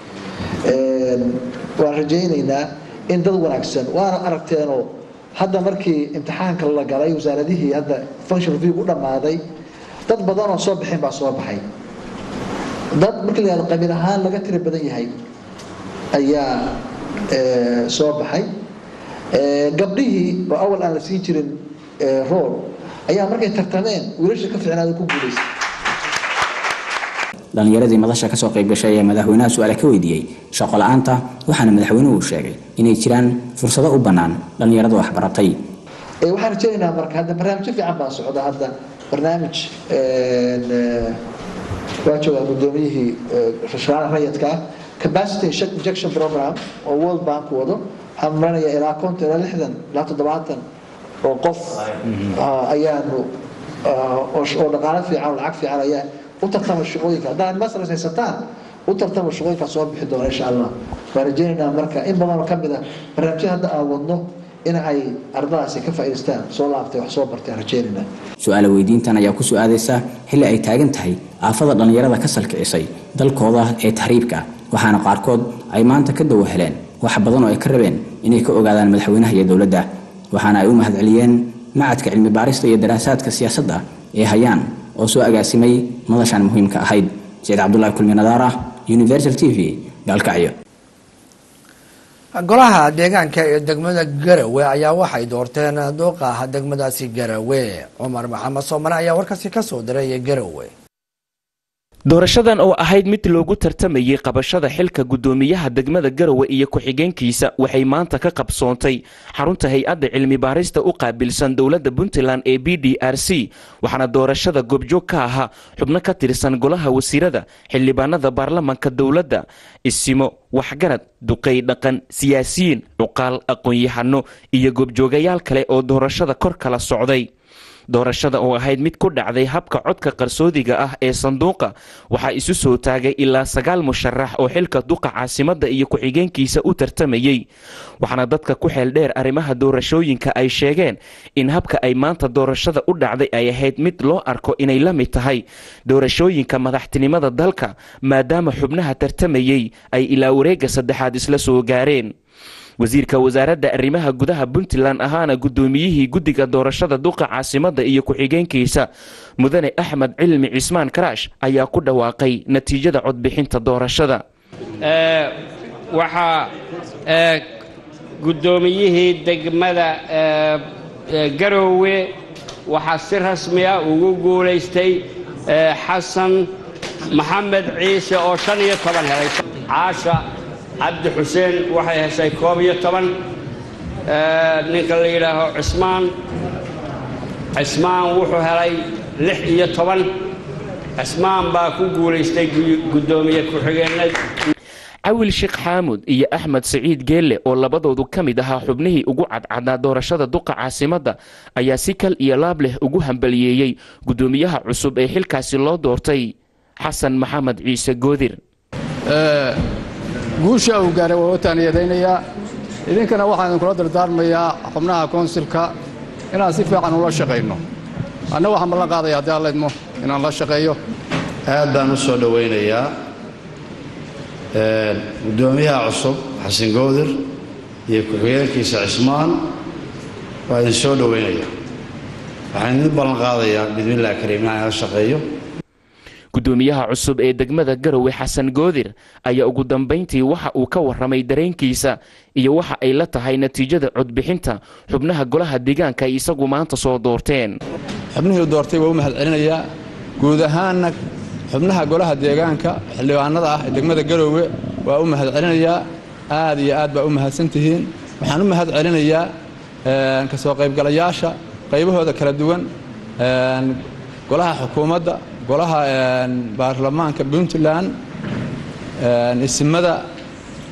waan rajaynaynaa in dad wanaagsan waana aragteenoo hadda markii imtixaanka la galay wasaaradihii hadda function review u dhammaaday dad badan oo soo bixin baa soo baxay dad markii la yihahdo qabiil ahaan laga tiri badan yahay ayaa soo baxay gabdhihii oo awal aan la siin jirin rool ayaa markay tartameen wiilasha ka fiicnaada ku guulaystay dhallinyaradii madasha kasoo qayb gashay ayaa madaxweynaha su-aale ka weydiiyey shaqo la-aanta waxaana madaxweynuhu sheegay inay jiraan fursado u bannaan dhallinyarada waxbaratay waxaan rajaynaynaa marka hadda barnaamijyo fiican baa socda hadda barnaamij waa joogaa guddoomiyihii shaqaalaha rayidka ah capacity injection program oo world bank wado waxaan maranayaa ilaa konton ilaa lixdan ilaa toddobaatan oo qof ayaanu oo dhaqaalo fiican oo lacag fiican ayaa u tartama shaqooyinka haddaan masras haysataan u tartama shaqooyinka soo bixi doona insha allah waan rajaynaynaa marka in badan oo ka mid ah barnaamijyada hadda aan wadno in ay ardadaasi ka faa'iidaystaan soo laabtay wax soo bartay aan rajaynaynaa su-aala weydiintan ayaa ku soo aadaysa xilli ay taagan tahay aafada dhallinyarada ka salkicisay dalkooda ee tahriibka waxaana qaarkood ay maanta ka dawo heleen wax badan oo ay ka rabeen inay ka ogaadaan madaxweynaha iyo dowladda waxaana ay u mahadceliyeen macadka cilmi baarista iyo daraasaadka siyaasadda ee hayaan oo soo agaasimay madashan muhiimka ahayd saciid cabdulaahi kulmi nadaara universal t v gaalkacyo golaha deegaanka ee degmada garawe ayaa waxay doorteen duuqaha degmadaasi garawe cumar maxamed soomane ayaa warkaasi ka soo diray garawe doorashadan oo ahayd mid loogu tartamayay qabashada xilka guddoomiyaha degmada garowe iyo ku-xigeenkiisa waxay maanta ka qabsoontay xarunta hay-adda cilmi baarista u qaabilsan dowladda puntland ee b d r c waxaana doorashada goobjoog ka ahaa xubno ka tirsan golaha wasiirada xildhibaanada baarlamanka dowladda isimo waxgarad duqay dhaqan siyaasiyiin cuqaal aqoon-yahano iyo goobjoogayaal kale oo doorashada kor kala socday doorashada oo ahayd mid ku dhacday habka codka qarsoodiga ah ee sanduuqa waxaa isu soo taagay ilaa sagaal musharax oo xilka duqa caasimadda iyo ku-xigeenkiisa u tartamayey waxaana dadka ku xeel dheer arrimaha doorashooyinka ay sheegeen in habka ay maanta doorashada u dhacday ay ahayd mid loo arko inay la mid tahay doorashooyinka madaxtinimada dalka maadaama xubnaha tartamayey ay ilaa wareegga saddexaad isla soo gaareen wasiirka wasaaradda arrimaha gudaha puntland ahaana guddoomiyihii guddiga doorashada duqa caasimadda iyo ku-xigeenkiisa mudane axmed cilmi cismaan karaash ayaa ku dhawaaqay natiijada codbixinta doorashada waxaa guddoomiyihii degmada garoowe waxaa si rasmiya ugu guulaystay xasan maxamed ciise oo shan iyo toban helay caasha cabdi xuseen waxay heshay koob iyo toban ninka la yidhaaho cismaan cismaan wuxuu helay lix iyo toban cismaan baa ku guulaystay guddoomiye ku-xigeenad cawil sheekh xaamud iyo axmed saciid geelle oo labadoodu ka mid ahaa xubnihii ugu cadcadnaa doorashada duqa caasimadda ayaa si kal iyo laab leh ugu hambaliyeeyey guddoomiyaha cusub ee xilkaasi loo doortay xasan maxamed ciise goodir guusha uu gaaray waa u taaniyadaynayaa idinkana waxaan idinkula dardaarmayaa xubnaha koonsilka inaan si fiican ula shaqayno anna waxaan ballan qaadaya haddii alla idmo inaan la shaqeeyo aad baan u soo dhowaynayaa guddoomiyaha cusub xasan goodir iyo ku-xigeenkiisa cismaan waa idin soo dhowaynaya waxaan idin ballan qaadayaa bismillahi kariim inaan la shaqeeyo guddoomiyaha cusub ee degmada garowe xasan goodir ayaa ugu dambayntii waxa uu ka warramay dareenkiisa iyo waxa ay la tahay natiijada codbixinta xubnaha golaha deegaanka ay isagu maanta soo doorteen xubnihii doortay waa u mahadcelinayaa guud ahaanna xubnaha golaha deegaanka xildhibaanada ah ee degmada garowe waa u mahadcelinayaa aad iyo aad baa u mahadsantihiin waxaan u mahad celinayaa ka soo qaybgalayaasha qaybahooda kala duwan golaha xukuumadda golaha baarlamaanka puntland isimada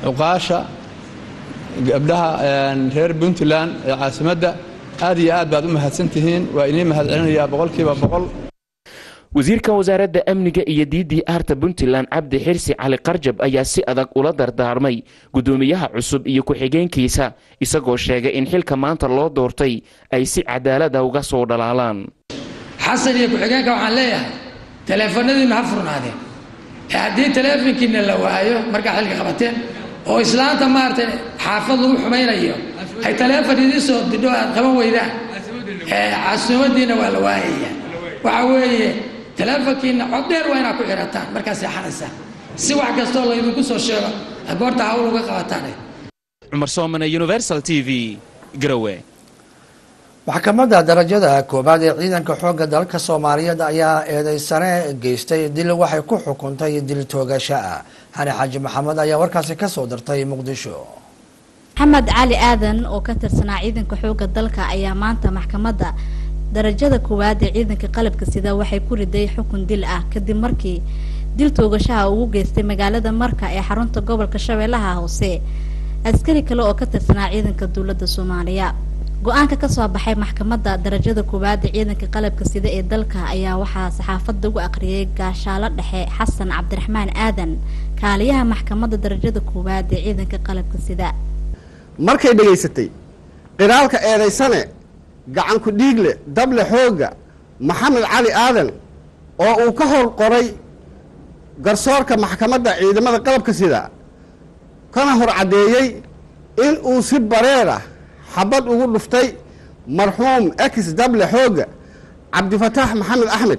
cuqaasha gabdhaha reer puntland ee caasimadda aad iyo aad baad u mahadsan tihiin waa inii mahad celinayaa boqolkiiba boqol wasiirka wasaaradda amniga iyo diidii aarta puntland cabdi xirsi cali qarjab ayaa si adag ula dardaarmay guddoomiyaha cusub iyo ku-xigeenkiisa isagoo sheegay in xilka maanta loo doortay ay si cadaalada uga soo dhalaalaan xasan iyo ku-xigeenka waxaan leeyahay taleefanadiinna ha furnaadeen ee haddii taleefonkiina la waayo markaad xilka qabateen oo islaanta maaragtay xaafad lagu xumaynayo ay taleefon idiin soo didho aad qaban weydaan casuumadiina waa la waayaya waxa weeye taleefonkiina cod dheer waa inaad ku xirataan markaad seexanaysaan si wax kastoo laydinku soo sheego goorta hawl uga qabataan cumar soomane universal t v garowe maxkamadda darajada koowaad ee ciidanka xoogga dalka soomaaliyeed ayaa eedeysane geystay dil waxay ku xukuntay dil toogasho ah xani xaaji maxamed ayaa warkaasi ka soo dirtay muqdisho maxamed cali aadan oo ka tirsanaa ciidanka xoogga dalka ayaa maanta maxkamadda darajada koowaad ee ciidanka qalabka sida waxay ku riday xukun dil ah kadib markii dil toogashaha ugu geystay magaalada marka ee xarunta gobolka shabeellaha hoose askari kale oo ka tirsanaa ciidanka dowladda soomaaliya go-aanka kasoo baxay maxkamadda darajada koowaad ee ciidanka qalabka sida ee dalka ayaa waxaa saxaafadda ugu aqriyay gaashaalo dhexe xasan cabdiraxmaan aadan kaaliyaha maxkamadda darajada koowaad ee ciidanka qalabka sida markay dhegaysatay qiraalka eedaysane gacanku dhiigle dable xoogga maxamed cali aadan oo uu ka hor qoray garsoorka maxkamadda ciidamada qalabka sida kana hor caddeeyey in uu si bareer ah xabad ugu dhuftay marxuum ex dable xoogga cabdifataax maxamed axmed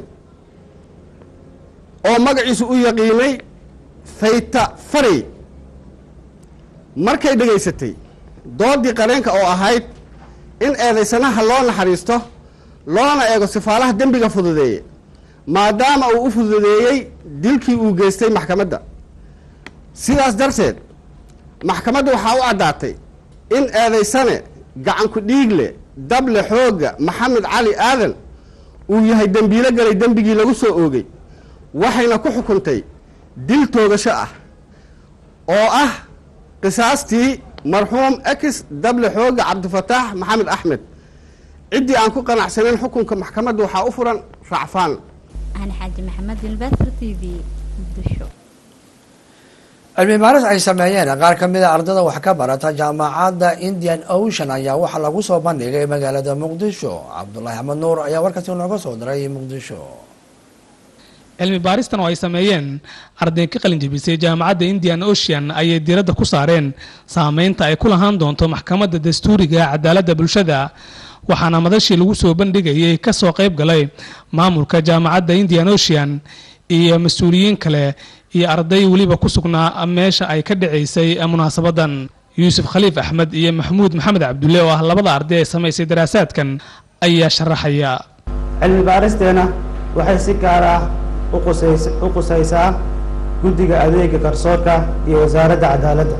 oo magaciisu u yaqiinay fayta farey markay dhegaysatay doodii qareenka oo ahayd in eedaysanaha loo naxariisto loona eego sifaalaha dembiga fududeeye maadaama uu u fududeeyey dilkii uu geystay maxkamadda sidaas darteed maxkamadda waxaa u caddaatay in eedaysane gacanku dhiigle dable xoogga maxamed cali aadan uu yahay dembiilo galay dembigii lagu soo oogay waxayna ku xukuntay dil toogasho ah oo ah qisaastii marxuum ex dable xoogga cabdifataax maxamed axmed ciddii aan ku qanacsanayn xukunka maxkamadda waxaa u furan racfaan ani xaaji maxamed ilbasr t v muqdisho cilmi baaris ay sameeyeen qaar ka mid a ardada wax ka barata jaamacadda indian ocean ayaa waxaa lagu soo bandhigay magaalada muqdisho cabdulaahi axmed nuur ayaa warkaasi nooga soo diray muqdisho cilmi baaristan oo ay sameeyeen arday ka qalin jebisay jaamacadda indian ocean ayay diiradda ku saareen saameynta ay ku lahaan doonto maxkamadda dastuuriga cadaaladda bulshada waxaana madashii lagu soo bandhigayay kasoo qayb galay maamulka jaamacadda indian ocean iyo mas-uuliyiin kale iyo arday weliba ku sugnaa meesha ay ka dhacaysay munaasabadan yuusuf khaliif axmed iyo maxamuud maxamed cabdulle oo ah labada arday ee samaysay daraasaadkan ayaa sharaxaya cilmi baaristeena waxay si gaar ah u qusaysaa guddiga adeega garsoorka iyo wasaaradda cadaaladda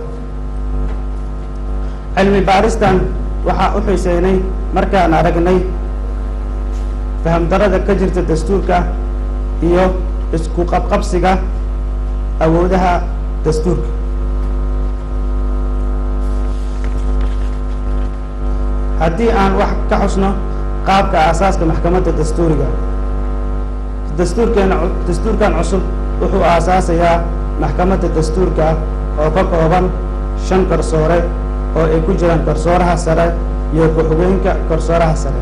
cilmi baaristan waxaa u xiiseynay markaan aragnay fahamdarada ka jirta dastuurka iyo isku qabqabsiga awoodaha dastuurka haddii aan wax ka xusno qaabka aasaaska maxkamadda dastuuriga dastuurkeena dastuurkan cusub wuxuu aasaasayaa maxkamadda dastuurka oo ka kooban shan garsoore oo ay ku jiraan garsooraha sare iyo ku-xigeenka garsooraha sare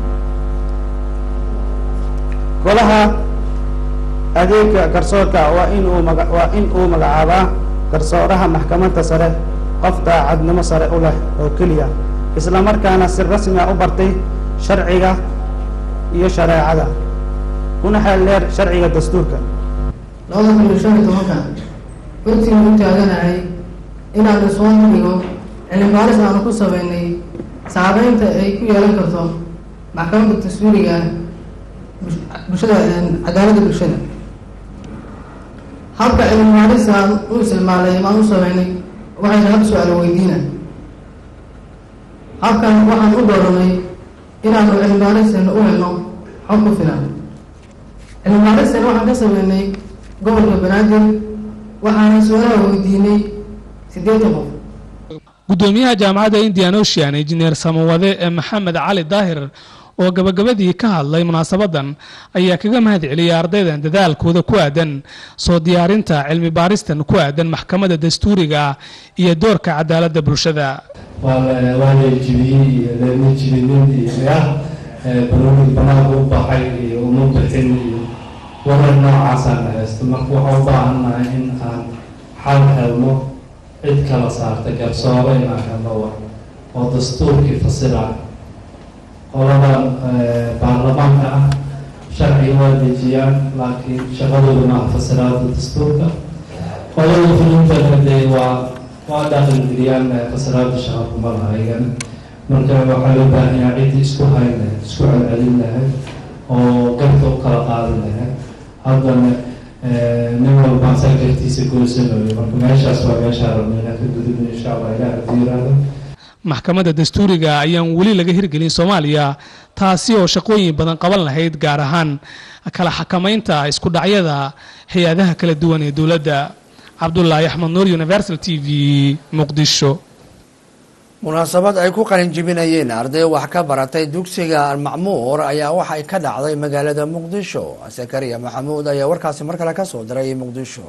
golaha adeega garsoorka waa in uu maga waa in uu magacaabaa garsooraha maxkamadda sare qof daacadnimo sare u leh oo keliya isla markaana si rasmi ah u bartay sharciga iyo shareecada kuna xeel dheer sharciga dastuurka labada kun iyo shan iyo tobanka runtii u taaganahay inaanu soo dhigo cilmi baaris aanu ku sameynay saabeynta ay ku yeelan karto maxkamadda dastuuriga bulshada cadaaladda bulshada habka cilmi baarista aan u isticmaalay maan u sameynay waxayna hab su-aal weydiina habkan waxaan u dooranay inaanu cilmi baaristeena u helno xog ku filan cilmi baaristeena waxaan ka sameynay gobolka banaadir waxaana su-aalaha weydiinay siddeetan qof gudoomiyaha jaamacadda indian ocean injineer samawade ee maxamed cali daahir oo gabagabadii ka hadlay munaasabadan ayaa kaga mahad celiyay ardaydan dadaalkooda ku aadan soo diyaarinta cilmi baaristan ku aadan maxkamadda dastuuriga iyo doorka cadaaladda bulshada waana jibiyey iyo leema jibinin iyo ya baroonid banaanka u baxay iyo uma bixin iyo warar noocaasaan haysto marka waxaa u baahannahay in aan xal helno cid kala saarta garsoore inaan helno war oo dastuurkii fasira qoladan baarlamaanka ah sharciga waa dejiyaan laakiin shaqadooda maaha fasiraada dastuurka qolada fulintana dee waa waa dhaqangeliyaan fasiraada shaqa kuma laha iyagana marka waxaa loo baahan yahay ciddii isku hayn lahayd isku celcelin lahayd oo garta u kala qaadin lahayd haddana nin walbaan saa gartiisa goysanayo marka meeshaas waa meeshaa rabna inaan ka gudubno insha allah ilaah haddii yiraahdo maxkamadda dastuuriga ayaan weli laga hirgelin soomaaliya taasi oo shaqooyin badan qaban lahayd gaar ahaan kala xakamaynta isku dhacyada hay-adaha kala duwan ee dowladda cabdulaahi axmed nuur universal t v muqdisho munaasabad ay ku qalin jibinayeen arday wax ka baratay dugsiga almacmuur ayaa waxay ka dhacday magaalada muqdisho sakariya maxamuud ayaa warkaasi mar kale kasoo diray muqdisho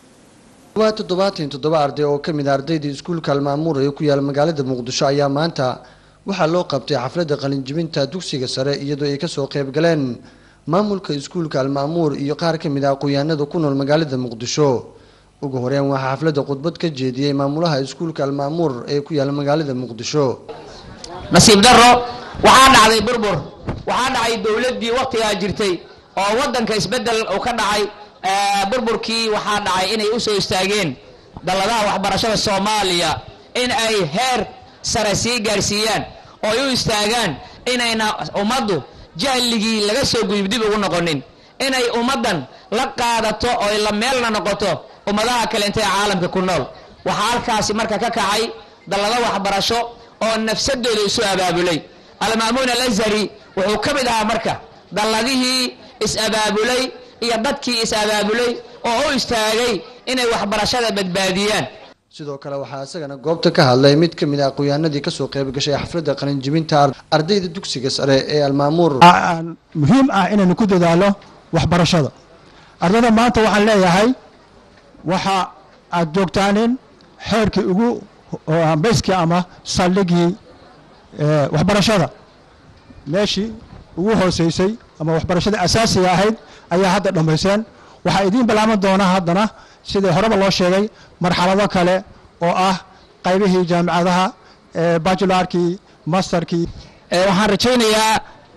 waa toddobaatan toddoba arday oo ka mid a ardaydii iskuulka almaamuur ee ku yaala magaalada muqdisho ayaa maanta waxaa loo qabtay xafladda qalinjibinta dugsiga sare iyadoo ay kasoo qayb galeen maamulka iskuulka almaamuur iyo qaar ka mid a aqoon-yahanada ku nool magaalada muqdisho ugu horeyn waxaa xafladda khudbad ka jeediyey maamulaha iskuulka almaamuur ee ku yaala magaalada muqdisho nasiib darro waxaa dhacday burbur waxaa dhacay dowladdii wakhtigaa jirtay oo waddanka isbeddel uu ka dhacay burburkii waxaa dhacay inay u soo istaageen dalladaha waxbarashada soomaaliya in ay heer sare sii gaarsiiyaan oo ay u istaagaan inayna ummaddu jahligii laga soo gudub dib ugu noqonin inay ummaddan la qaadato oo ay la meelna noqoto ummadaha kale intay caalamka ku nool waxaa halkaasi marka ka kacay dallado waxbarasho oo nafsadooda isu abaabulay almaamuun alazhari wuxuu ka mid ahaa marka dalladihii is-abaabulay iyo dadkii is-abaabulay oo u istaagay inay waxbarashada badbaadiyaan sidoo kale waxaa isagana goobta ka hadlay mid ka mid a aqoon-yahanadii kasoo qayb gashay xafladda qalinjibinta ardayda dugsiga sare ee almaamuur muhiim ah inaynu ku dadaalo waxbarashada ardayda maanta waxaan leeyahay waxa aad joogtaanin xeerkii ugu hambayskii ama saldhigii waxbarashada meeshii ugu hooseysay ama waxbarashada asaasiga ahayd ayaa hadda dhammayseen waxaa idiin bilaaban doona haddana sidai horeba loo sheegay marxalado kale oo ah qaybihii jaamicadaha bajularkii masterkii waxaan rajaynayaa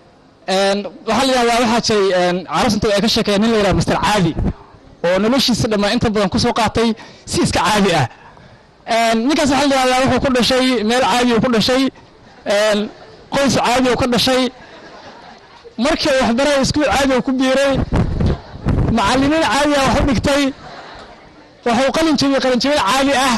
waxaa la yidhahdaa waxaa jiray carabsanta ay ka sheekeeya nin la yidhahda master caadi oo noloshiisa dhammaan inta badan kusoo qaatay si iska caadi ah ninkaas waxaa la yidhahdaa wuxuu ku dhashay meel caadi uu ku dhashay qoys caadi uu ka dhashay markii uu waxbaraya iskuul caadi uu ku biiray macallimiin caadi ah wax u dhigtay wuxuu qalin jabiyey qalin jabin caadi ah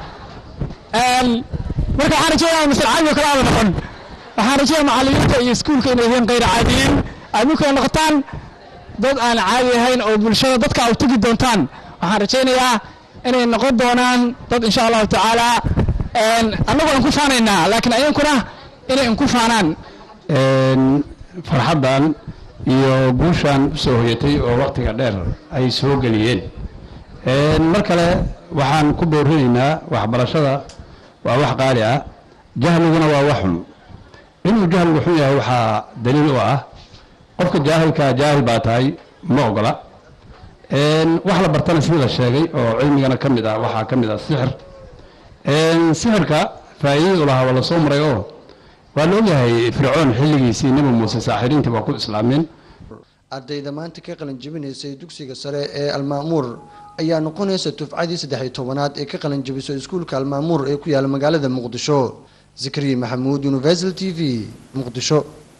marka waxaan rajaynaya masal caadi oo kale aada noqon waxaan rajaynaya macallimiinta iyo iskuulka inay yihiin kayr caadiyiin aad ninkuna noqotaan dad aan caadi ahayn oo bulshada dadka aad tegi doontaan waxaan rajaynayaa inay noqon doonaan dad insha allahu tacaala annagu aan ku faanaynaa laakiin ayankuna inay inku faanaan farxaddan iyo guushan usoo hoyatay oo waktiga dheer ay soo geliyeen mar kale waxaan ku boorinaynaa waxbarashada waa wax qaali ah jahliguna waa wax xun inuu jahligu xun yahay waxaa daliil u ah qofka jaahilkaa jaahil baa tahay ma ogola wax la bartana sidii la sheegay oo cilmigana ka mid ah waxaa ka mid ah sixir sixirka faa'iidadu lahaa waa lasoo maray oo waa la ogyahay fircoon xilligiisii nebi muuse saaxiriintii waa ku islaameen ardayda maanta ka qalin jabinaysay dugsiga sare ee almaamuur ayaa noqonaysa tufcadii saddex-iyo tobanaad ee ka qalin jabiso iskuulka almaamuur ee ku yaala magaalada muqdisho zakariya maxamuud universal t v muqdisho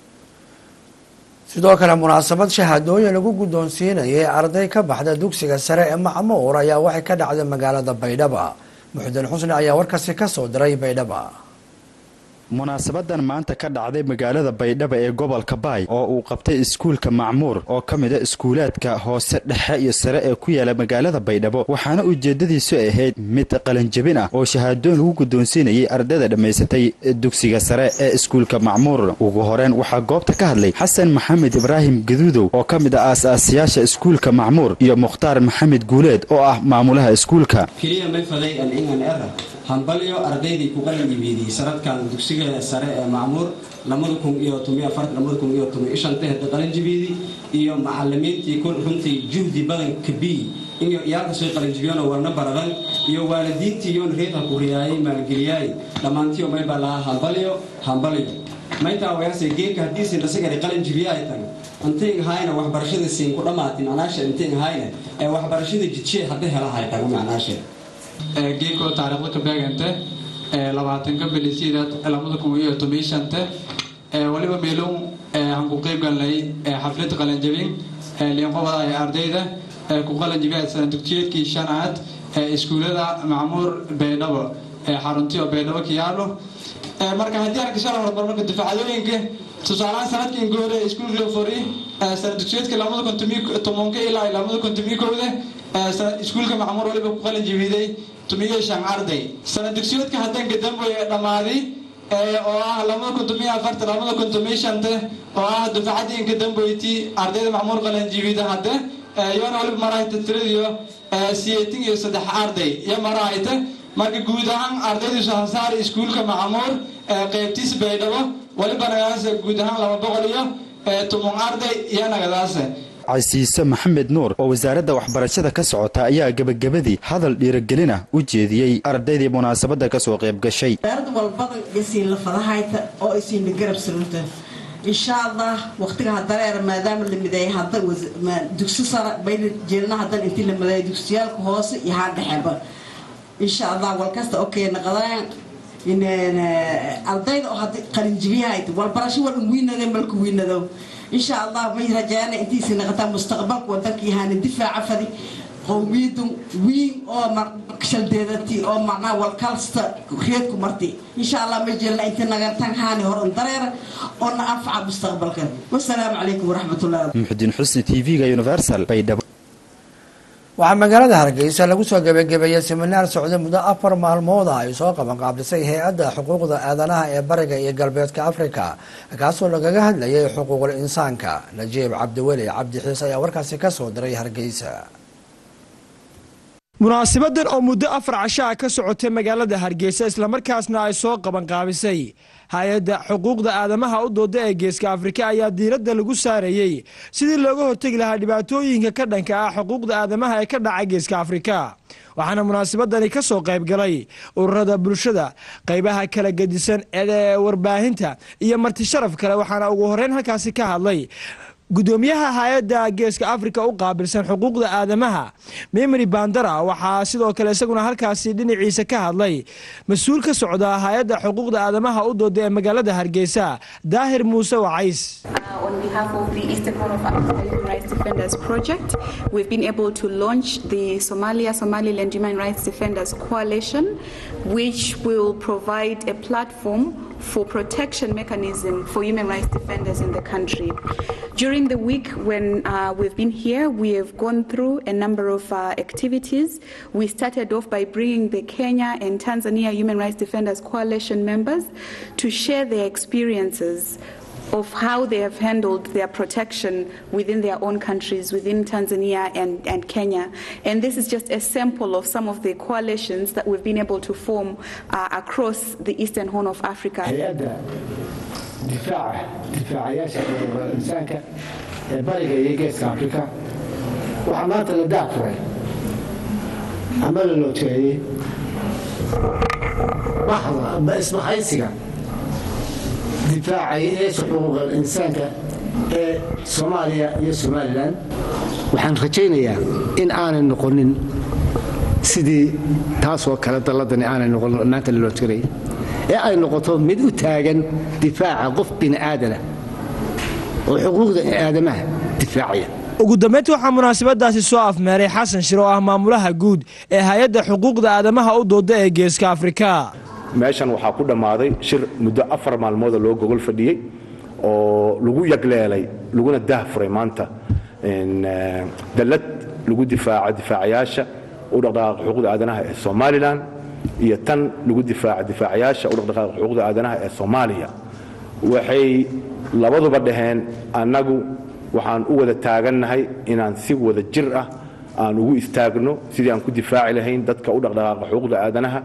sidoo kale munaasabad shahaadooyin lagu guddoonsiinayay arday ka baxda dugsiga sare ee macmuur ayaa waxay ka dhacday magaalada baydhaba muxudiin xusni ayaa warkaasi kasoo diray baydhaba munaasabadan maanta ka dhacday magaalada baydhabo ee gobolka baay oo uu qabtay iskuulka macmuur oo ka mid a iskuulaadka hoose dhexe iyo sare ee ku yaala magaalada baydhabo waxaana ujeedadiisu ahayd mid qalanjabin ah oo shahaadooyin lagu guddoonsiinayay ardayda dhammaysatay dugsiga sare ee iskuulka macmuur ugu horeen waxaa goobta ka hadlay xasan maxamed ibraahim gaduudow oo ka mid ah aas-aasiyaasha iskuulka macmuur iyo mukhtaar maxamed guuleed oo ah maamulaha iskuulka hambalyo ardaydii ku qalinjibiidiyey sanadkan dugsiga sare ee macmuur hada qalinjibiidi iyo macalimiintii runtii juhdi badanka b iyo iyaalkasoo qalinjibiyano warna baradan iyo waalidiintii iyoon reerka ku riyaayay maalgeliyaay dhammaantiyo maybaa lahaa hambalyo hambalyo mayntaa wayaase geedka haddiisin dhasagari qalinjibiya ay tahay intayn hayna waxbarashada siin ku dhammaatin macnaasha intayn hayna ee waxbarashada jidshee hadda helahay tago macnaashe geedkoo taariikhda ka beegante labaatanka bilisiidaad lamada kun iyo toban shante waliba meelow aan ku qeyb galnay xaflad qalanjabin liinqobada ee ardayda ku qalanjabiya sana dugsiyeedkii shanaad iskuulada macmuur baydhabo xaruntii oo baydhabo ka yaalo marka haddii aan kashala horumarmarka difaacadooyinka tusaalahaan sanadkii goore iskuulka fori sana dugsiyeedka lamada kun tobanka ilaa lamada kun toban kowda iskuulka macmuur waliba ku qalin jabiiday tumiyo shan arday sana dugsiyoodka hadanka dambe dhammaaday oo ah lamada kun tumiyo afarta lamada kun tumiyo shanta oo ah dufacadiinka dambeyti ardayda macmuur qalin jabiida hadda yoona waliba marahayta tiradiyo siyeetin iyo saddex arday iyo marahayta marka guud ahaan ardaydiisu hasaari iskuulka macmuur qeybtiis baydhabo waliba nagadaasa guud ahaan laba boqol iyo tumun arday iyo nagadaasa casiise maxamed nuur oo wasaaradda waxbarashada ka socota ayaa gebagabadii hadal dhiiragelina u jeediyey ardaydii munaasabadda ka soo qayb gashay wasaarad walbada isiin lafadahayta oo isiinla garab surunta insha allah waqtiga hadareer maadaama la mideeyay hadda dugsi sara bayna jeelna hadan intii la mideeyay dugsiyaalka hoose iyo haa dhexeba insha allah walkasta okay naqadaan ardayda oo hadda qalinjibiyahayta walbarasho wal wiinade malku wiinado insha allah may rajaana intiisi naqataa mustaqbalka wadanka yahaana difaaca fadi qowmiyadu wiin oo shaldeedati oo macnaa walkalsta reedku marti insha allah may jeelna inta nagantan haani horan dareera oo na anfaca mustaqbalka wasalaamu calaykum waraxmatullahi muxudiin xusni t v-ga universal baydhabo waxaa magaalada hargeysa lagu soo gebagabeeyey siminaar socday muddo afar maalmood ah ay soo qaban qaabdhisay hay-adda xuquuqda aadanaha ee bariga iyo galbeedka afrika kaasoo lagaga hadlayay xuquuqul insaanka najiib cabdiweli cabdi xiise ayaa warkaasi ka soo diray hargeysa munaasibadan oo muddo afar cashaa ka socotay magaalada hargeysa islamarkaasna ay soo qabanqaabisay hay-adda xuquuqda aadamaha u dooda ee geeska afrika ayaa diiradda lagu saarayey sidii looga hortegi lahaa dhibaatooyinka ka dhanka ah xuquuqda aadamaha ee ka dhaca geeska afrika waxaana munaasabadani ka soo qayb galay ururada bulshada qaybaha kala gedisan ee warbaahinta iyo marti sharaf kale waxaana ugu horeyn halkaasi ka hadlay gudoomiyaha hay-adda geeska afrika u qaabilsan xuquuqda aadamaha mimri bandara waxaa sidoo kale isaguna halkaasi dhinaciisa ka hadlay mas-uul ka socda hay-adda xuquuqda aadamaha u dooda ee magaalada hargeysa daahir muuse wacays on behalf of the Eastern Horn of Africa Human Rights Defenders Project, we've been able to launch the Somalia Somaliland Human Rights Defenders Coalition, which will provide a platform for protection mechanism for human rights defenders in the country. During the week when uh, we've been here, we have gone through a number of uh, activities. We started off by bringing the Kenya and Tanzania Human Rights Defenders Coalition members to share their experiences of how they have handled their protection within their own countries, within Tanzania and, and Kenya. And this is just a sample of some of the coalitions that we've been able to form uh, across the Eastern Horn of Africa. difaaca difaacayaasha xuquuqul insaanka ee bariga iyo geeska afrika waxaa maanta la daafuray ama la loojeeyey baxda isbahaysiga difaacayaasha xuquuqul insaanka ee soomaaliya iyo somalilan waxaan rajaynayaa in aanay noqonin sidii taasoo kale dalladani aanay noqonin maanta la loojeeray ee ay noqoto mid u taagan difaaca qof bini'aadana oo xuquuqda aadamaha difaacaya ugu dambeyntii waxaa munaasabadaasi soo afmeeray xasan shir oo ah maamulaha guud ee hay-adda xuquuqda aadamaha u dooda ee geeska afrika meeshan waxaa ku dhammaaday shir muddo afar maalmooda loo gogol fadhiyey oo lagu yagleelay laguna daahfuray maanta dallad lagu difaaco difaacayaasha u dhaqdhaqaaqa xuquuqda aadanaha ee somalilan iyo tan lagu difaaco difaacayaasha u dhaqdhaqaaqa xuquuqda aadanaha ee soomaaliya waxay labaduba dhaheen annagu waxaan u wada taagannahay inaan si wada jir ah aan ugu istaagno sidii aan ku difaaci lahayn dadka u dhaqdhaqaaqa xuquuqda aadanaha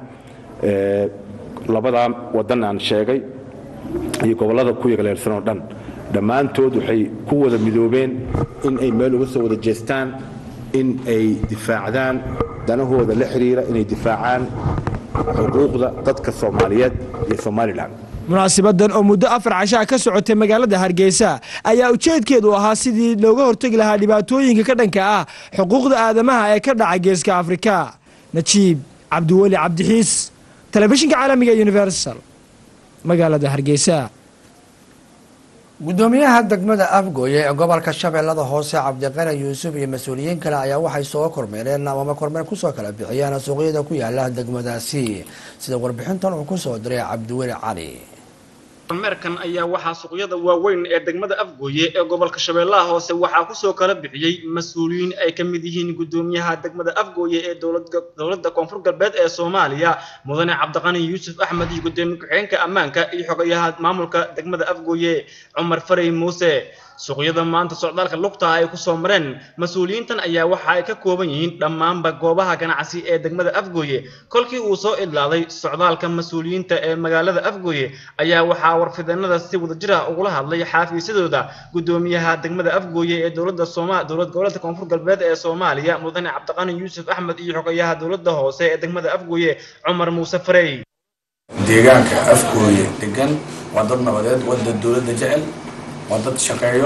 labadaa waddan aan sheegay iyo gobollada ku yagleelsan oo dhan dhammaantood waxay ku wada midoobeen in ay meel uga soo wada jeestaan in ay difaacdaan danahooda la xidhiira inay difaacaan xuquuqda dadka soomaaliyeed iyo somalilan munaasibadan oo muddo afar cashaa ka socotay magaalada hargeysa ayaa ujeedkeedu ahaa sidii looga hortegi lahaa dhibaatooyinka ka dhanka ah xuquuqda aadamaha ee ka dhaca geeska afrika najiib cabdiweli cabdixiis telefishinka caalamiga universal magaalada hargeysa gudoomiyaha degmada afgooye ee gobolka shabeellada hoose cabdiqani yuusuf iyo mas-uuliyiin kale ayaa waxay soo kormeereen amama kormeer kusoo kala bixiyeen suuqyada ku yaala degmadaasi sida warbixintan uu kusoo diray cabdiweli cali kormeerkan ayaa waxaa suuqyada waaweyn ee degmada afgooye ee gobolka shabeellaha hoose waxaa kusoo kala bixiyey mas-uuliyiin ay ka mid yihiin gudoomiyaha degmada afgooye ee dowladda koonfur galbeed ee soomaaliya mudane cabdiqani yuusuf axmed iyo gudoomiye ku-xigeenka ammaanka iyo xogayaha maamulka degmada afgooye cumar farey muuse suuqyada maanta socdaalka lugta ay kusoo mareen mas-uuliyiintan ayaa waxa ay ka kooban yihiin dhammaanba goobaha ganacsi ee degmada afgooye kolkii uu soo idlaaday socdaalka mas-uuliyiinta ee magaalada afgooye ayaa waxaa warfideenada si wadajir ah ugula hadlay xaafiisyadooda gudoomiyaha degmada afgooye ee dowladda sooma dowlad goboleedka koonfur galbeed ee soomaaliya mudane cabdiqani yuusuf axmed iyo xogayaha dowladda hoose ee degmada afgooye cumar muuse farey deegaanka afgooye degan waa dad nabadeed waa dad dowladda jecel waa dad shaqeeyo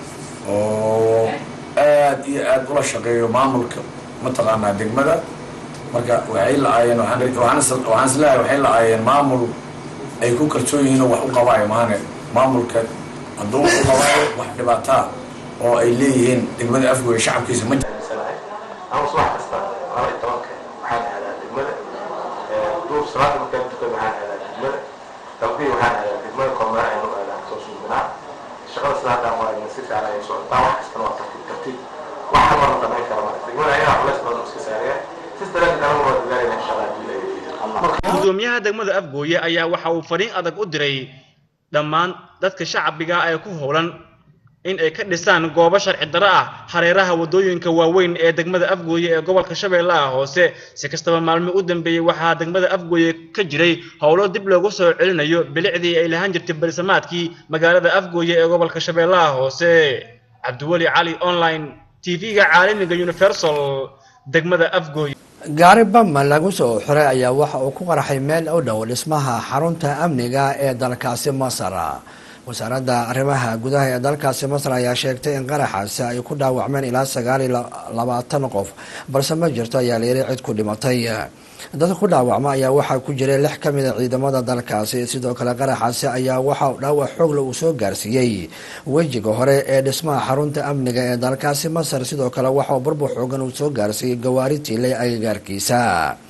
oo aad iyo aad ula shaqeeyo maamulka mataqaanaa degmada marka waxay la-aayeen waxaan isleeyahay waxay la-aayeen maamul ay ku kalsoon yihiin oo wax u qabaayo maane maamulka hadduu wax u qabaayo wax dhibaataa oo ay leeyihiin degmada afgooye shacabkiisa ma ama subax kasta laba iyo tobanka waxaan aadaa degmada duur salaada markaan tukado waxaan aadaa degmada tawbiya waxaan aadaa degmada kormara aynu aadaa soo suubinaa shaqada sidaadaan waa si fiican ayay socotaa wax kastana waa tartiib tartiib wax hal mar la dhamayn kara mara degmada ayagaa culays badan iska saaraya sis daraadeed anagu waa dadaalayna insha allah hadii gudoomiyaha degmada afgooye ayaa waxa uu fariin adag u diray dhammaan dadka shacbiga ee ku howlan in ay ka dhisaan goobo sharci darro ah hareeraha waddooyinka waaweyn ee degmada afgooye ee gobolka shabeellaha hoose si kastaba maalmo u dambeeyey waxaa degmada afgooye ka jiray howlo dib loogu soo celinayo bilicdii ay lahaan jirtay berisamaadkii magaalada afgooye ee gobolka shabeellaha hoose cabdiweli cali online tv-ga caalamiga universal degmada afgooye gaari bama lagu soo xiray ayaa waxa uu ku qarxay meel u dhow dhismaha xarunta amniga ee dalkaasi masar wasaaradda arrimaha gudaha ee dalkaasi masar ayaa sheegtay in qaraxaasi ay ku dhaawacmeen ilaa sagaal iyo labaatan qof balse ma jirto ayaa layiri cid ku dhimatay dadka ku dhaawacma ayaa waxaa ku jiray lix ka mid a ciidamada dalkaasi sidoo kale qaraxaasi ayaa waxa dhaawac xoogle uu soo gaarsiiyey wejiga hore ee dhismaha xarunta amniga ee dalkaasi masar sidoo kale waxauu burbur xoogan uu soo gaarsiiyey gawaari tiilay agagaarkiisa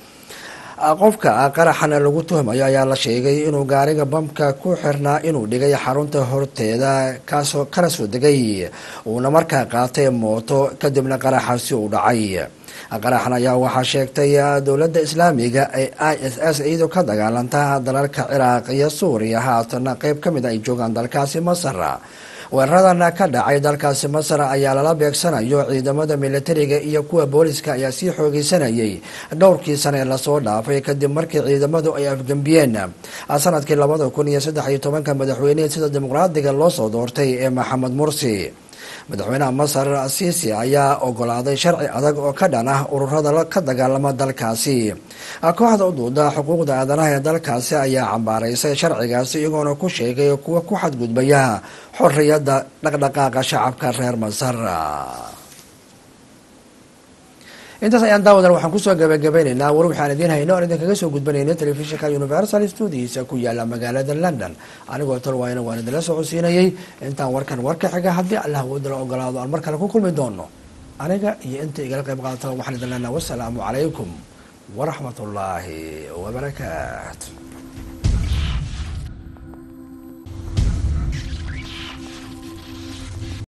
qofka qaraxana lagu tuhmayo ayaa la sheegay inuu gaariga bamka ku xirnaa inuu dhigay xarunta horteeda kaasoo kana soo degay uuna markaa qaatay mooto kadibna qaraxaasi uu dhacay qaraxan ayaa waxaa sheegtay dowladda islaamiga ee i s s iyadoo ka dagaalanta dalalka ciraaq iyo suuriya haatana qeyb ka mid ay joogaan dalkaasi masar weeraradan ka dhacay dalkaasi masar ayaa lala beegsanayo ciidamada militariga iyo kuwa booliska ayaa sii xoogeysanayay dhowrkii sane lasoo dhaafay kadib markii ciidamadu ay afgembiyeen sanadkii labada kun iyo saddex iyo tobanka madaxweynihii sida dimuqraadiga loo soo doortay ee maxamed mursi madaxweynaha masar siisi ayaa ogolaaday sharci adag oo ka dhan ah ururada ka dagaalama dalkaasi kooxda u duuda xuquuqda aadanaha ee dalkaasi ayaa cambaaraysay sharcigaasi iyagoona ku sheegay kuwa ku xadgudbaya xorriyadda dhaqdhaqaaqa shacabka reer masar intaas ayaan daawadan waxaan kusoo gabagabaynaynaa war waxaan idiin hayno oon idinkaga soo gudbanaynay telefishinka universal studiisa ku yaala magaalada london anigoo tolwayna waan idinla socodsiinayay intaan warkan warka xiga haddii allah wadala ogolaado aan mar kale ku kulmi doono aniga iyo inta igala qayb qaata waxaan idin leenaha wasalaamu calaykum waraxmat ullaahi wabarakaatu